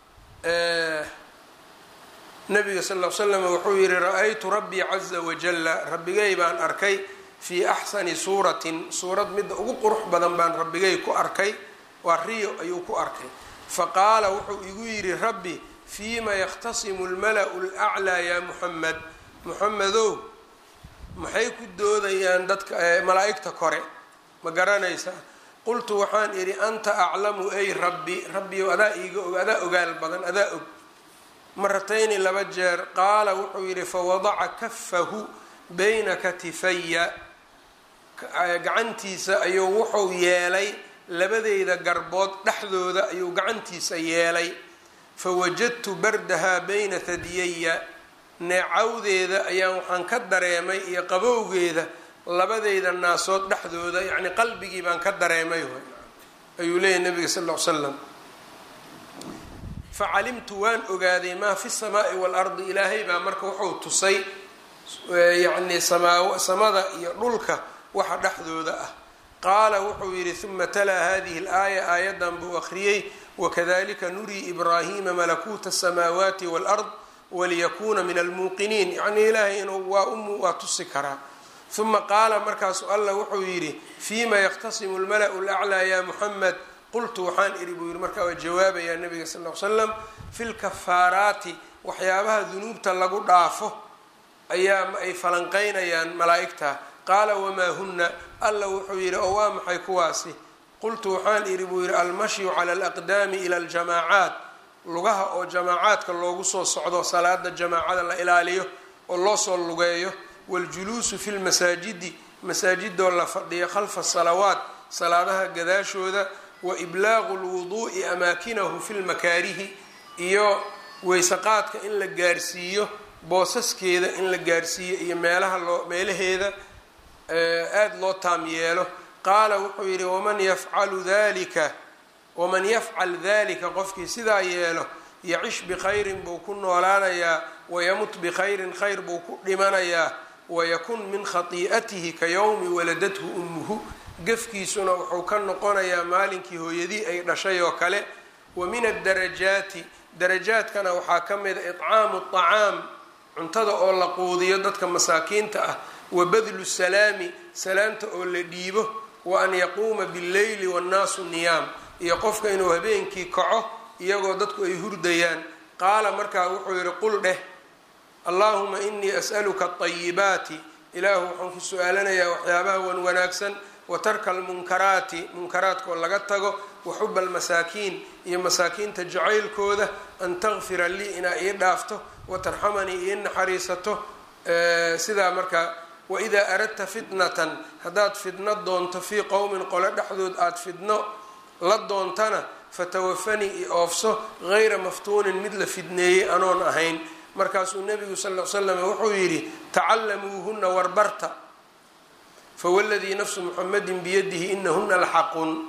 nabiga sal l slam wuxuu yihi ra-aytu rabbii caza wajalla rabbigay baan arkay fii axsani suuratin suurad midda ugu qurux badan baan rabbigay ku arkay waa riyo ayuu ku arkay faqaala wuxuu igu yidhi rabbi fiima yakhtasimu lmala-u laclaa yaa muxamed muxamedow maxay ku doodayaan dadka malaa-igta kore ma garanaysaa qultu waxaan idhi anta aclamu ay rabbi rabbiyow adaa iiga og adaa ogaal badan adaa og maratayni laba jeer qaala wuxuu yidhi fawadaca kafahu bayna katifaya gacantiisa ayuu wuxuu yeelay labadeyda garbood dhexdooda ayuu gacantiisa yeelay fawajadtu bardahaa bayna hadiyaya neecawdeeda ayaan waxaan ka dareemay iyo qabowgeeda labadeyda naasood dhexdooda yacni qalbigii baan ka dareemay ayuu leeyahy nabiga sal ll ly slam facalimtu waan ogaaday maa fi samaai waalardi ilaahay baa marka wuxuu tusay yacni samaa samada iyo dhulka waxa dhexdooda ah qaala wuxuu yidhi uma talaa hadihi alaaya aayadan buu akhriyey wakadalika nurii ibraahima malakuuta asamaawaati waalard waliyakuuna min almuuqiniin yacnii ilaahay inuu waa u waa tusi karaa uma qaala markaasu allah wuxuu yidhi fiima yakhtasimu lmala-u laclaa ya muxamed qultu waxaan idhi buu yidhi markaa waa jawaabayaa nabiga sal l slam fi lkafaaraati waxyaabaha dunuubta lagu dhaafo ayaa ay falanqeynayaan malaa-igta qaala wamaa huna alla wuxuu yidhi oo waa maxay kuwaasi qultu waxaan idhi buu yidhi almashyu cala alaqdaami ila aljamaacaat lugaha oo jamaacaadka loogu soo socdo salaada jamaacada la ilaaliyo oo loo soo lugeeyo waljuluusu fi lmasaajidi masaajidoo la fadhiyo khalfa salawaat salaadaha gadaashooda wa iblaaqu lwuduu'i amaakinahu fi lmakaarihi iyo weysaqaadka in la gaarsiiyo boosaskeeda in la gaarsiiyo iyo meelaha loo meelaheeda aada loo taam yeelo qaala wuxuu yidhi waman yafcalu dalika waman yafcal dalika qofkii sidaa yeelo yacish bikhayrin buu ku noolaanayaa wayamut bikhayrin khayr buu ku dhimanayaa wayakun min khatii'atihi ka yowmi waladathu ummuhu gefkiisuna wuxuu ka noqonayaa maalinkii hooyadii ay dhashay oo kale wa min addarajaati darajaadkana waxaa ka mida icaamu acaam cuntada oo la quudiyo dadka masaakiinta ah wa badlu salaami salaamta oo la dhiibo wa an yaquuma billeyli wannaasu niyaam iyo qofka inuu habeenkii kaco iyagoo dadku ay hurdayaan qaala markaa wuxuu yidhi qul dheh allaahuma inii as'aluka ayibaati ilaahu waxaan ku su-aalanayaa waxyaabaha wan wanaagsan wa tarka almunkaraati munkaraadkoo laga tago wa xuba almasaakiin iyo masaakiinta jacaylkooda an takfira lii inaa ii dhaafto wa tarxamanii ii naxariisato sidaa markaa waidaa aradta fitnatan haddaad fidno doonto fii qowmin qole dhexdood aada fidno la doontana fatawafanii i oofso gayra maftuunin mid la fidneeyey anoon ahayn markaasuu nebigu sal l slam wuxuu yidhi tacallamuuhuna warbarta fawaladii nafsu muxamedin biyadihi inahuna laxaqun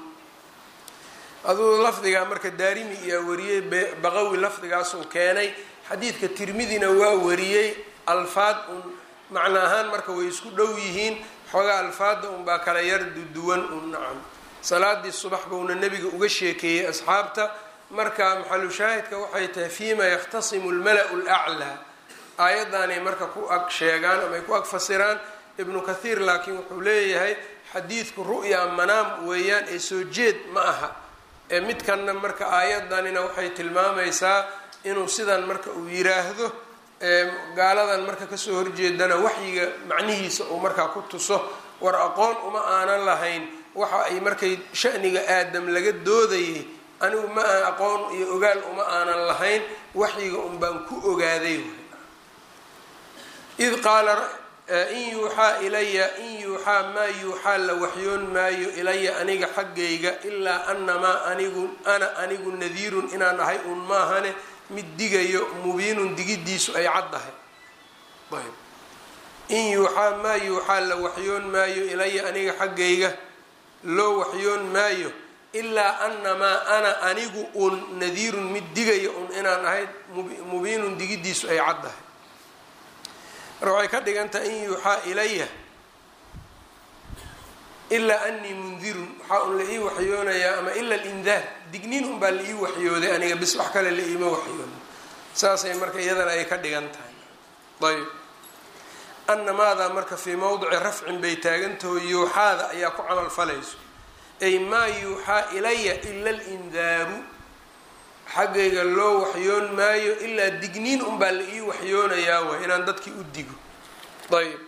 aduu lafdigaa marka daarimi iyaa wariyey baqawi lafdigaasuu keenay xadiidka tirmidina waa wariyey alfaad un macno ahaan marka way isku dhow yihiin xoogaa alfaada unbaa kala yar duduwan un nacam salaadii subax buuna nebiga uga sheekeeyey asxaabta marka maxalushaahidka waxay tahay fiima yakhtasimu lmala-u laclaa aayaddaanay marka ku ag sheegaan ama ay ku ag fasiraan ibnu kathiir laakiin wuxuu leeyahay xadiidku ru'ya manaam weeyaan ee soo jeed ma aha ee midkanna marka aayaddanina waxay tilmaamaysaa inuu sidan marka uu yiraahdo gaaladan marka kasoo horjeedana waxyiga macnihiisa uu markaa ku tuso war aqoon uma aanan lahayn waxa ay markay shaniga aadam laga doodayay anigu ma aan aqoon iyo ogaal uma aanan lahayn waxyiga un baan ku ogaaday id qaala in yuuxaa ilaya in yuuxaa maa yuuxaa la waxyoon maayo ilaya aniga xaggayga ilaa anamaa anigu ana anigu nadiirun inaan ahay un maahane mid digayo mubiinun digidiisu ay caddahay ayb in yuuxaa maa yuuxaa la waxyoon maayo ilaya aniga xaggayga loo waxyoon maayo ilaa anamaa ana anigu un nadiirun mid digayo un inaan ahay mubiinun digidiisu ay caddahay mar waxay ka dhigantaha in yuuxaa ilaya ilaa anii mundirun waxaa un la ii waxyoonayaa ama ila lindaar digniin unbaa la ii waxyooday aniga bis wax kale la iima waxyoon saasay marka iyadana ay ka dhigan tahay ayb annamaadaa marka fii mowdici rafcin bay taagantaho yuuxaada ayaa ku camal falayso ay maa yuuxaa ilaya ila lindaaru xaggayga loo waxyoon maayo ilaa digniin unbaa la ii waxyoonayaa way inaan dadkii u digo ayb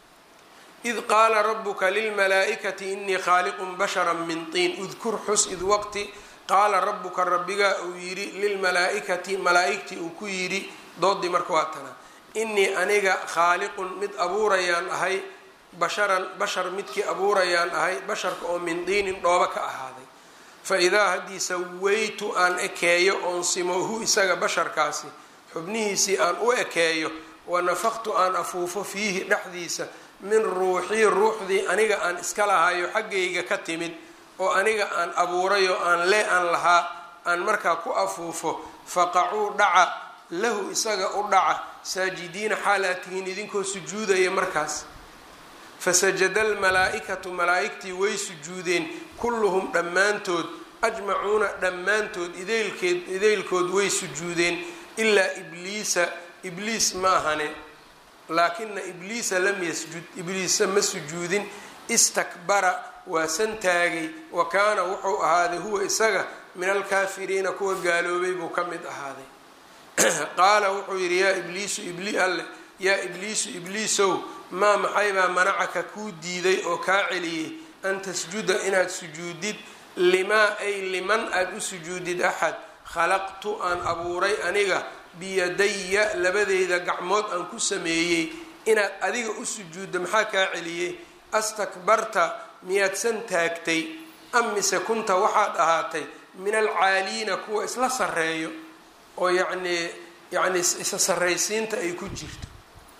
id qaala rabuka lilmalaa'ikati inii khaaliqun bashara min tiin udkur xus id waqti qaala rabuka rabbigaa uu yidhi lilmalaa'ikati malaa'igtii uu ku yidhi doodii marka waa tana inii aniga khaaliqun mid abuurayaan ahay basharan bashar midkii abuurayaan ahay basharka oo min diinin dhooba ka ahaaday fa idaa haddii sawaytu aan ekeeyo oon simohu isaga basharkaasi xubnihiisii aan u ekeeyo wa nafaqtu aan afuufo fiihi dhexdiisa min ruuxii ruuxdii aniga aan iska lahayo xaggayga ka timid oo aniga aan abuuray oo aan lee aan lahaa aan markaa ku afuufo faqacuu dhaca lahu isaga u dhaca saajidiina xaalaad tihiin idinkoo sujuudaya markaas fasajada almalaa-ikatu malaa-igtii way sujuudeen kulluhum dhammaantood ajmacuuna dhammaantood ideylkeed ideylkood way sujuudeen ilaa ibliisa ibliis ma ahane laakina ibliisa lam yasjud ibliisa ma sujuudin istakbara waa santaagay wa kaana wuxuu ahaaday huwa isaga min alkaafiriina kuwa gaaloobay buu ka mid ahaaday qaala wuxuu yidhi yaa ibliisu ibli alle yaa ibliisu ibliisow maa maxaybaa manacaka kuu diiday oo kaa celiyey an tasjuda inaad sujuudid limaa ay liman aada u sujuudid axad khalaqtu aan abuuray aniga biyadaya labadeyda gacmood aan ku sameeyey inaad adiga u sujuuddo maxaa kaa celiyey astakbarta miyaad san taagtay am mise kunta waxaad ahaatay min alcaaliina kuwa isla sarreeyo oo yacnii yacni isa sarraysiinta ay ku jirto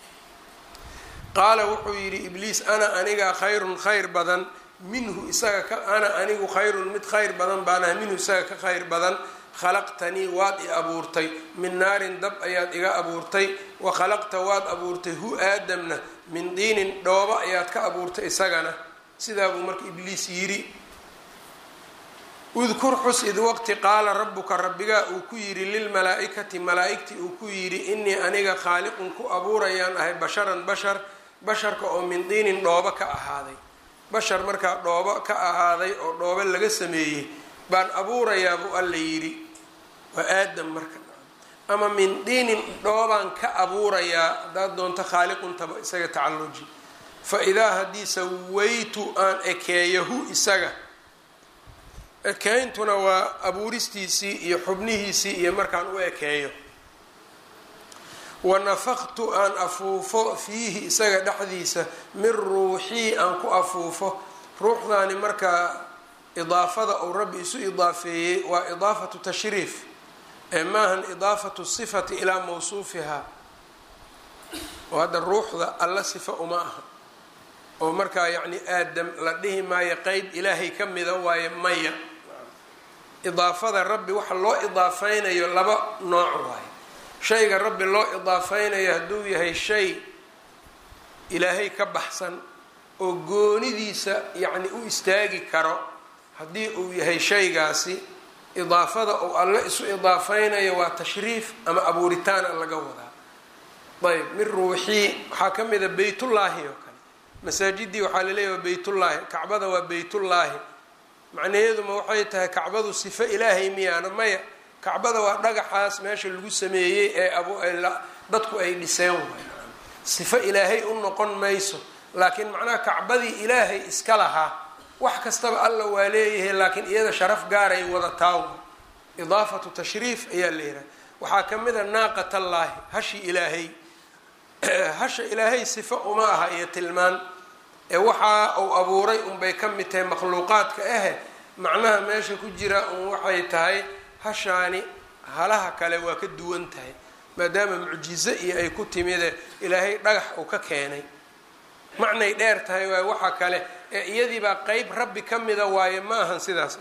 qaala wuxuu yidhi ibliis ana aniga khayrun khayr badan minhu isaga ka ana anigu khayrun mid khayr badan baanaha minhu isaga ka khayr badan khalaqtanii waad i abuurtay min naarin dab ayaad iga abuurtay wa khalaqta waad abuurtay hu aadamna min diinin dhooba ayaad ka abuurtay isagana sidaa buu marka ibliis yidhi udkur xus id waqti qaala rabuka rabbigaa uu ku yidhi lilmalaa-ikati malaa-igtii uu ku yidhi inii aniga khaaliqun ku abuurayaan ahay basharan bashar basharka oo min diinin dhoobo ka ahaaday bashar markaa dhoobo ka ahaaday oo dhoobo laga sameeyey baan abuurayaa buu alla yidhi waa aadam marka ama min diinin dhoobaan ka abuurayaa haddaad doonto khaaliquntaba isaga tacalluji fa idaa haddii sawaytu aan ekeeyo hu isaga ekeyntuna waa abuuristiisii iyo xubnihiisii iyo markaan u ekeeyo wa nafaqtu aan afuufo fiihi isaga dhexdiisa min ruuxii aan ku afuufo ruuxdaani markaa idaafada uu rabbi isu idaafeeyey waa idaafatu tashriif ee maahan idaafatu sifati ilaa mawsuufihaa oo hadda ruuxda alla sifa uma aha oo markaa yacni aadam la dhihi maayo qeyb ilaahay ka mida waaye maya idaafada rabbi waxa loo idaafeynayo laba nooc waaye shayga rabbi loo idaafeynayo hadduu yahay shay ilaahay ka baxsan oo goonidiisa yacni u istaagi karo haddii uu yahay shaygaasi idaafada uu alle isu idaafeynayo waa tashriif ama abuuritaana laga wadaa ayb min ruuxii waxaa ka mida beytullaahi oo kale masaajidii waxaa laleeyahy waa beytullaahi kacbada waa beytullaahi macnaheeduma waxay tahay kacbadu sifo ilaahay miyaana maya kacbada waa dhagaxaas meesha lagu sameeyey ee dadku ay dhiseen waay sifo ilaahay u noqon mayso laakiin macnaha kacbadii ilaahay iska lahaa wax kastaba alla waa leeyahay laakiin iyada sharaf gaaray wadataa idaafatu tashriif ayaa la yidhaha waxaa ka mid a naaqatallaahi hashi ilaahay hasha ilaahay sifo uma aha iyo tilmaan ee waxa uu abuuray unbay ka mid tahay makhluuqaadka ahe macnaha meesha ku jira un waxay tahay hashaani halaha kale waa ka duwan tahay maadaama mucjizo iyo ay ku timide ilaahay dhagax uu ka keenay macnay dheer tahay waay waxa kale ee iyadiibaa qeyb rabbi ka mida waaye ma ahan sidaas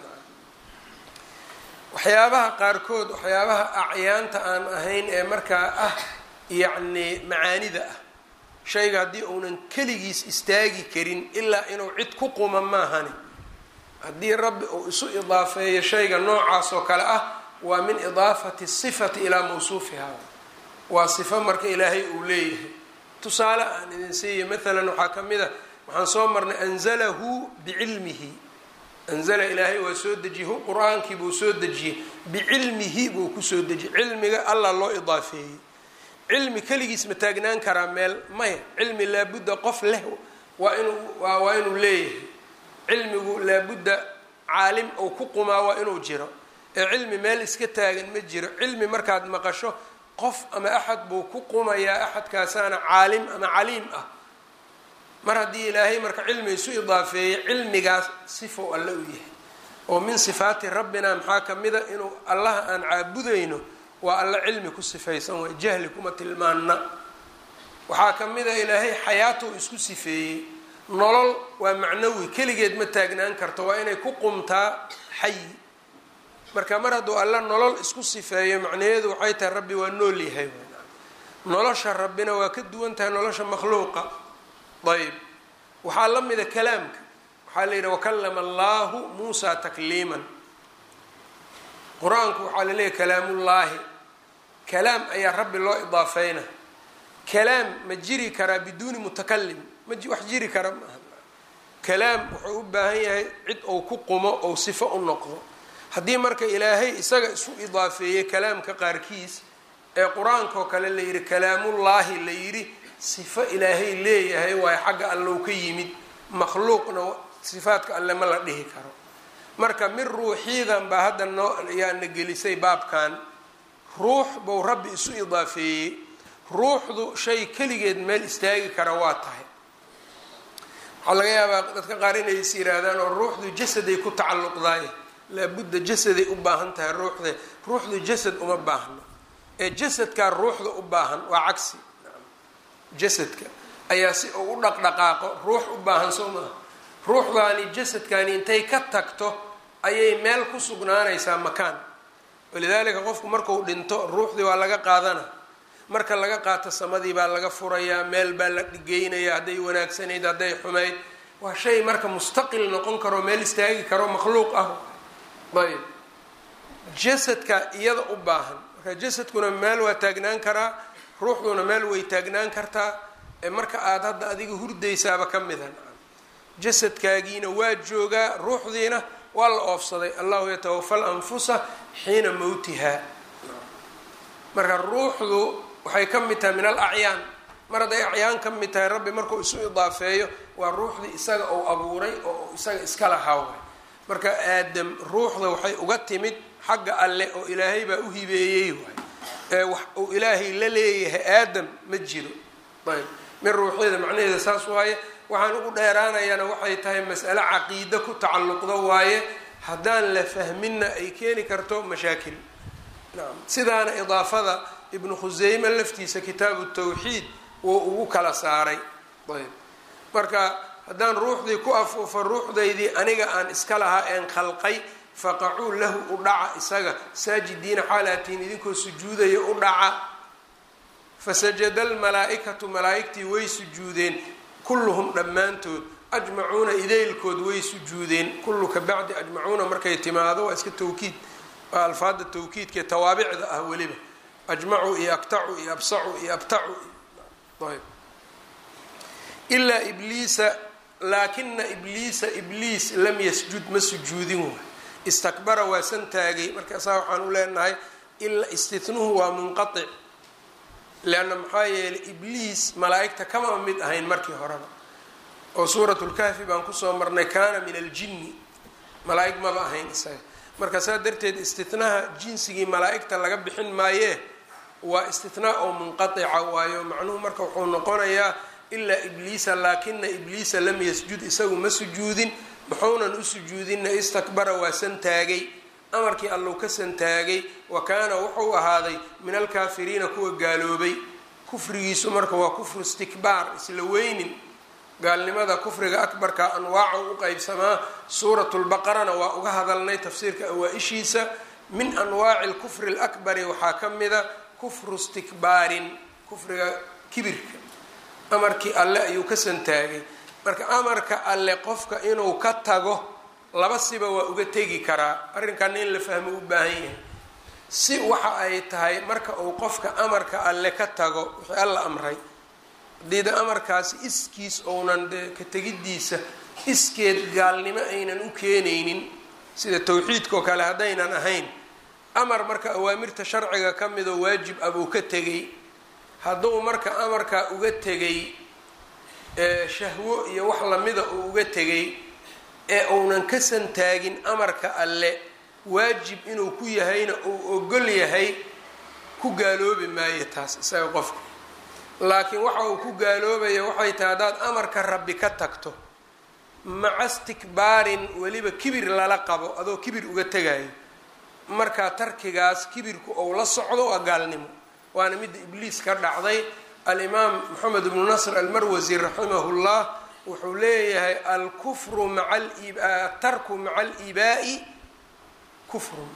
waxyaabaha qaarkood waxyaabaha acyaanta aan ahayn ee markaa ah yacni macaanida ah shayga haddii uunan keligiis istaagi karin ilaa inuu cid ku quma maahani haddii rabbi uu isu idaafeeyo shayga noocaas oo kale ah waa min idaafati sifati ilaa mawsuufiha waa sifo marka ilaahay uu leeyahay tusaale aan idin siiya maalan waxaa ka mid a waxaan soo marnay anzalahu bicilmihi anzala ilaahay waa soo dejiyey qur-aankii buu soo dejiyey bicilmihi buu kusoo dejiyey cilmiga allah loo idaafeeyey cilmi keligiis ma taagnaan karaa meel maya cilmi laabudda qof leh waa inuu waa inuu leeyahay cilmigu laabudda caalim ou ku qumaa waa inuu jiro ee cilmi meel iska taagan ma jiro cilmi markaad maqasho qof ama axad buu ku qumayaa axadkaasaana caalim ama caliim ah mar haddii ilaahay marka cilmi isu idaafeeyey cilmigaas sifow alle u yahay oo min sifaati rabbina maxaa ka mida inuu allaha aan caabudayno waa alla cilmi ku sifaysan waay jahli kuma tilmaana waxaa ka mid a ilaahay xayaatou isku sifeeyey nolol waa macnawi keligeed ma taagnaan karto waa inay ku qumtaa xayi marka mar hadduu alla nolol isku sifeeyo macnaheedu waxay tahay rabbi waa nool yahay nolosha rabbina waa ka duwan tahay nolosha makhluuqa ayb waxaa la mida kalaamka waxaa la yidhi wakalama allahu muusa takliiman qur-aanku waxaa la leeyahy kalaamullaahi kalaam ayaa rabbi loo idaafeyna kalaam ma jiri karaa biduuni mutakalim ma wax jiri kara maaha kalaam wuxuu u baahan yahay cid ou ku qumo ou sifo u noqdo haddii marka ilaahay isaga isu idaafeeyey kalaamka qaarkiis ee qur-aanka oo kale la yidhi kalaamullaahi la yidhi sifo ilaahay leeyahay waayo xagga allow ka yimid makhluuqna sifaadka alle ma la dhihi karo marka mid ruuxiidan baa hadda noo ayaana gelisay baabkan ruux buu rabbi isu idaafeeyey ruuxdu shay keligeed meel istaagi kara waa tahay waxaa laga yaabaa dadka qaar inay is yihaahdaan oo ruuxdu jasaday ku tacalluqdaay laabudda jasaday u baahan tahay ruuxde ruuxdu jasad uma baahno ee jasadkaa ruuxda u baahan waa cagsi jasadka ayaa si uu u dhaqdhaqaaqo ruux u baahan soo maaha ruuxdaani jasadkaani intay ka tagto ayay meel ku sugnaanaysaa makaan walidaalika qofku marku dhinto ruuxdii waa laga qaadana marka laga qaato samadii baa laga furayaa meel baa la dhigeynaya hadday wanaagsanayd hadday xumayd waa shay marka mustaqil noqon karo meel istaagi karo makhluuq ah ayb jasadka iyada u baahan marka jasadkuna meel waa taagnaan karaa ruuxduna meel way taagnaan kartaa ee marka aada hadda adiga hurdaysaaba ka mida jasadkaagiina waa joogaa ruuxdiina waa la oofsaday allahu yatawafa alanfusa xiina mowtiha marka ruuxdu waxay ka mid tahay min al acyaan mar hadday acyaan ka mid tahay rabbi markuu isu idaafeeyo waa ruuxdii isaga uu abuuray oo isaga iska lahaa waay marka aadam ruuxda waxay uga timid xagga alle oo ilaahay baa u hibeeyey waay ee wax uu ilaahay la leeyahay aadam ma jiro ayb min ruuxyada macnaheeda saas waaye waxaan ugu dheeraanayana waxay tahay mas'ale caqiide ku tacalluqdo waaye haddaan la fahminna ay keeni karto mashaakil naam sidaana idaafada ibnu khuseyme laftiisa kitaabu tawxiid wuu ugu kala saaray ayb marka haddaan ruuxdii ku afuufo ruuxdaydii aniga aan iska lahaa een khalqay faqacuu lahu u dhaca isaga saajidiina xaalatiin idinkoo sujuudaya u dhaca fasajada almalaa-ikatu malaa-igtii way sujuudeen kulluhum dhammaantood ajmacuuna idaylkood way sujuudeen kullu ka bacdi ajmacuuna markay timaado waa iska tawkiid waa alfaada tawkiidkae tawaabicda ah weliba ajmacu iyo aktacu iyo absacu iyo abtacu ayb ilaa ibliisa laakina ibliisa ibliis lam yasjud ma sujuudin waay istakbara waa san taagay markaasaa waxaan u leenahay ilaa istinuhu waa munqatic leanna maxaa yeelay ibliis malaa-igta kama mid ahayn markii horeba oo suurat lkahfi baan kusoo marnay kaana min aljinni malaa-ig maba ahayn isaga marka saa darteed istinaha jinsigii malaa-igta laga bixin maayee waa istinaa oo munqatica waayo macnuhu marka wuxuu noqonayaa ilaa ibliisa laakina ibliisa lam yasjud isagu ma sujuudin muxuunan u sujuudinna istakbara waa santaagay amarkii allow ka santaagay wa kaana wuxuu ahaaday min alkaafiriina kuwa gaaloobay kufrigiisu marka waa kufru istikbaar isla weynin gaalnimada kufriga akbarka anwaaca u qeybsamaa suuratu lbaqarana waa uga hadalnay tafsiirka awaa-ishiisa min anwaaci lkufri lakbari waxaa ka mida kufru istikbaarin kufriga kibirka amarkii alle ayuu ka santaagay marka amarka alle qofka inuu ka tago laba siba waa uga tegi karaa arrinkanna in la fahmo u baahan yahay si waxa ay tahay marka uu qofka amarka alle ka tago wixii alla amray haddii de amarkaasi iskiis ounan de ka tegidiisa iskeed gaalnimo aynan u keenaynin sida tawxiidkaoo kale haddaynan ahayn amar marka awaamirta sharciga ka midoo waajib ah buu ka tegay hadduu marka amarkaa uga tegay shahwo iyo wax lamida uu uga tegay ee uunan ka santaagin amarka alle waajib inuu ku yahayna uu ogol yahay ku gaaloobi maayo taas isaga qofka laakiin waxa uu ku gaaloobaya waxay tahay haddaad amarka rabbi ka tagto maca istikbaarin weliba kibir lala qabo adoo kibir uga tegayo markaa tarkigaas kibirku ou la socdo waa gaalnimo waana midda ibliis ka dhacday alimaam moxamed ibnu nasr almarwasi raximahullah wuxuu leeyahay alkufru maa atarku maca alibaa'i kufrun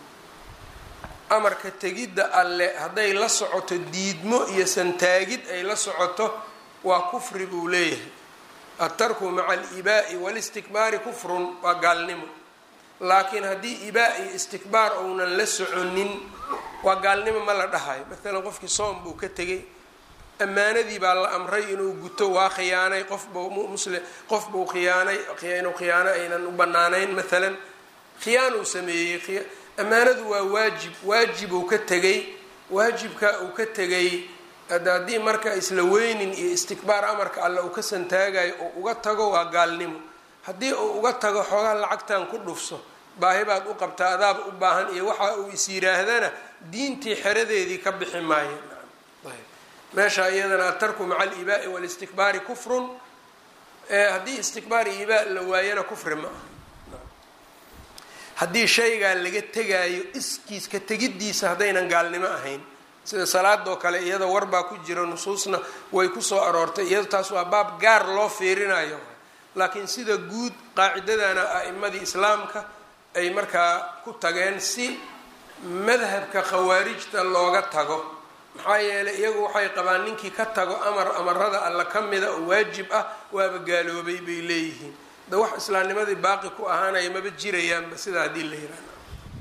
amarka tegidda alle hadday la socoto diidmo iyo santaagid ay la socoto waa kufri buu leeyahay atarku maca alibaa'i walistikbaari kufrun waa gaalnimo laakiin haddii ibaa iyo istikbaar ounan la soconin waa gaalnimo ma la dhahayo maalan qofkii soom buu ka tegay ammaanadii baa la amray inuu guto waa khiyaanay qofbu muslim qof buu khiyaanay inuu khiyaano aynan u banaanayn maalan khiyaanuu sameeyey ammaanadu waa waajib waajibuu ka tegay waajibka uu ka tegay haddii marka isla weynin iyo istikbaar amarka alle uu ka santaagayo oo uga tago waa gaalnimo haddii uu uga tago xoogaa lacagtan ku dhufso baahi baad u qabtaa adaab u baahan iyo waxa uu is yiraahdana diintii xeradeedii ka bixi maayo meesha iyadana atarku maca alibaa'i walistikbaari kufrun haddii istikbaar iyo ibaa la waayana kufri ma aha haddii shaygaa laga tegaayo iskiis ka tegiddiisa haddaynan gaalnimo ahayn sida salaadoo kale iyada warbaa ku jira nusuusna way kusoo aroortay iyado taas waa baab gaar loo fiirinayo laakiin sida guud qaacidadana a'imadii islaamka ay markaa ku tageen si madhabka khawaarijta looga tago maxaa yeelay iyagu waxay qabaan ninkii ka tago amar amarada alla ka mida oo waajib ah waaba gaaloobay bay leeyihiin da wax islaamnimadii baaqi ku ahaanaya maba jirayaanba sidaa haddii la yihahda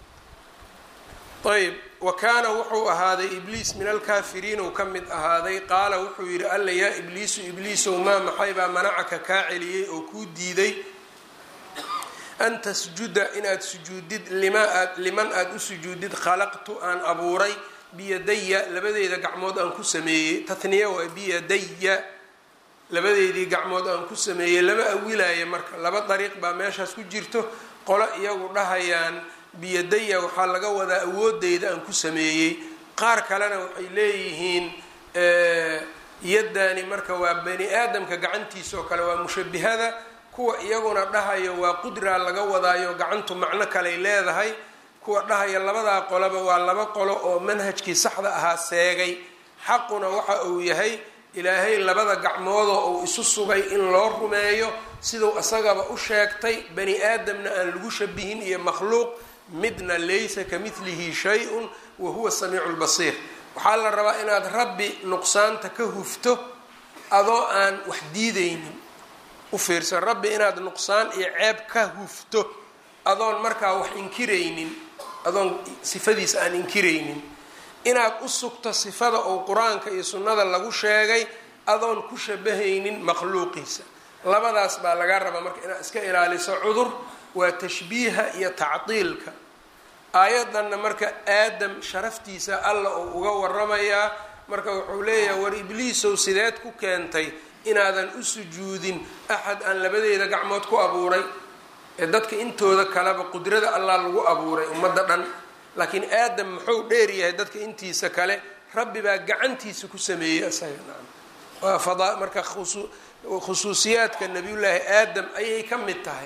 ayb wa kaana wuxuu ahaaday ibliis min alkaafiriin uu ka mid ahaaday qaala wuxuu yidhi alla yaa ibliisu ibliisow maa maxaybaa manacaka kaa celiyey oo kuu diiday an tasjuda inaad sujuudid lima aad liman aada u sujuudid khalaqtu aan abuuray biyadaya labadeeda gacmood aan ku sameeyey tatniya waa biyadaya labadeedii gacmood aan ku sameeyey lama awilaayo marka laba dariiq baa meeshaas ku jirto qolo iyagu dhahayaan biyadaya waxaa laga wadaa awoodeyda aan ku sameeyey qaar kalena waxay leeyihiin yaddaani marka waa bani aadamka gacantiisa oo kale waa mushabihada kuwa iyaguna dhahayo waa qudraa laga wadaayo gacantu macno kaley leedahay kuwa dhahaya labadaa qoloba waa laba qolo oo manhajkii saxda ahaa seegay xaquna waxa uu yahay ilaahay labada gacmoodoo uu isu sugay in loo rumeeyo siduu isagaba u sheegtay bani aadamna aan lagu shabihin iyo makhluuq midna laysa ka midlihi shay-un wa huwa samiicu lbasiir waxaa la rabaa inaad rabbi nuqsaanta ka hufto adoo aan wax diideynin u fiirsan rabbi inaad nuqsaan iyo ceeb ka hufto adoon markaa wax inkiraynin adoon sifadiisa aan inkiraynin inaad u sugto sifada oo qur-aanka iyo sunnada lagu sheegay adoon ku shabahaynin makhluuqiisa labadaas baa laga rabaa marka inaad iska ilaaliso cudur waa tashbiiha iyo tacdiilka aayadanna marka aadam sharaftiisa alla uu uga waramayaa marka wuxuu leeyahay war ibliisow sideed ku keentay inaadan u sujuudin axad aan labadeeda gacmood ku abuuray ee dadka intooda kaleba qudrada allah lagu abuuray ummadda dhan laakiin aadam muxuu dheer yahay dadka intiisa kale rabbi baa gacantiisa ku sameeyey isaga waa fada marka khusuusiyaadka nabiyullaahi aadam ayay ka mid tahay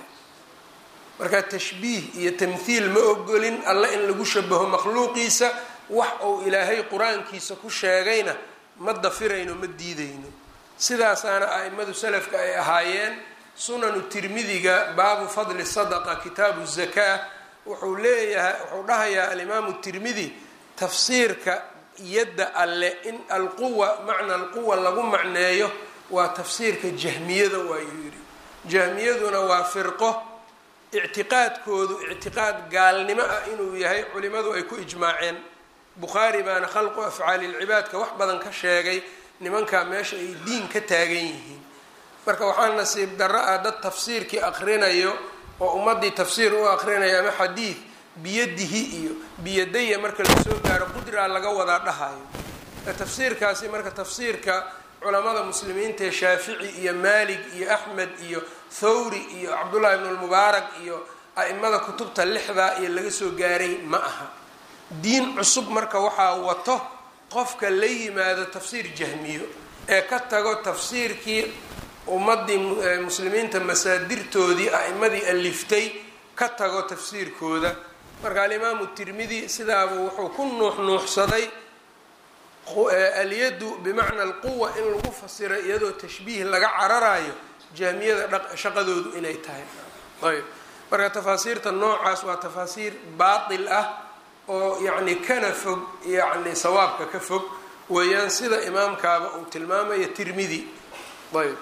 marka tashbiih iyo tamthiil ma ogolin alla in lagu shabaho makhluuqiisa wax uu ilaahay qur-aankiisa ku sheegayna ma dafirayno ma diidayno sidaasaana a'imadu salafka ay ahaayeen sunanu tirmidiga baabu fadli sadaqa kitaabu zakaa wuxuu leeyahay wuxuu dhahayaa alimaamu tirmidi tafsiirka yadda alle in alquwa macna alquwa lagu macneeyo waa tafsiirka jahmiyada waayuu yidhi jahmiyaduna waa firqo ictiqaadkoodu ictiqaad gaalnimo ah inuu yahay culimadu ay ku ijmaaceen bukhaari baana khalqu afcaali lcibaadka wax badan ka sheegay nimankaa meesha ay diin ka taagan yihiin marka waxaa nasiib darro ah dad tafsiirkii aqrinayo oo ummadii tafsiir u aqrinayo ama xadiid biyadihi iyo biyadaya marka lasoo gaaro qudraa laga wadaa dhahayo tafsiirkaasi marka tafsiirka culamada muslimiinta ee shaafici iyo maalig iyo axmed iyo thawri iyo cabdullahi ibn lmubaarak iyo a-imada kutubta lixdaa iyo laga soo gaaray ma aha diin cusub marka waxaa wato qofka la yimaado tafsiir jahmiyo ee ka tago tafsiirkii ummadii muslimiinta masaadirtoodii a-imadii aliftay ka tago tafsiirkooda marka alimaamu tirmidi sidaaba wuxuu ku nuux nuuxsaday alyadu bimacna alquwa in lagu fasiro iyadoo tashbiih laga cararayo jahmiyada shaqadoodu inay tahay ayb marka tafaasiirta noocaas waa tafaasiir baatil ah oo yacni kana fog yacni sawaabka ka fog weeyaan sida imaamkaaba uu tilmaamayo tirmidi ayb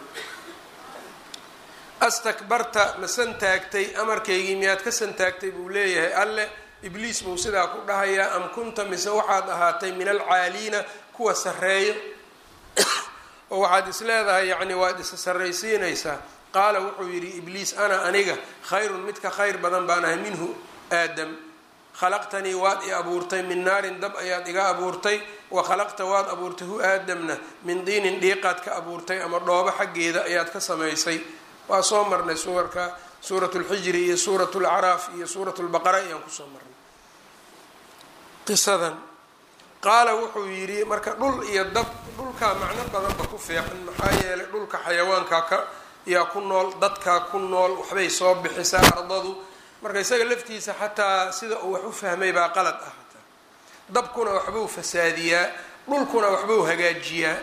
astakbarta ma santaagtay amarkaygii miyaad ka santaagtay buu leeyahay alle ibliis buu sidaa ku dhahayaa am kunta mise waxaad ahaatay min alcaaliina kuwa sarreeyo oo waxaad is leedahay yacni waad isa sarraysiinaysaa qaala wuxuu yidhi ibliis ana aniga khayrun mid ka khayr badan baan ahay minhu aadam khalaqtanii waad i abuurtay min naarin dab ayaad iga abuurtay wa khalaqta waad abuurtay hu aadamna min diinin dhiiqaad ka abuurtay ama dhoobo xaggeeda ayaad ka samaysay waa soo marnay suurka suurat lxijri iyo suurat lacraaf iyo suurat lbaqara ayaan kusoo marnay qisadan qaala wuxuu yidhi marka dhul iyo dab dhulkaa macno badanba ku fiican maxaa yeelay dhulka xayawaankaa ka yaa ku nool dadkaa ku nool waxbay soo bixisaa ardadu marka isaga laftiisa xataa sida uu wax u fahmay baa qalad ah hataa dabkuna waxbuu fasaadiyaa dhulkuna waxbuu hagaajiyaa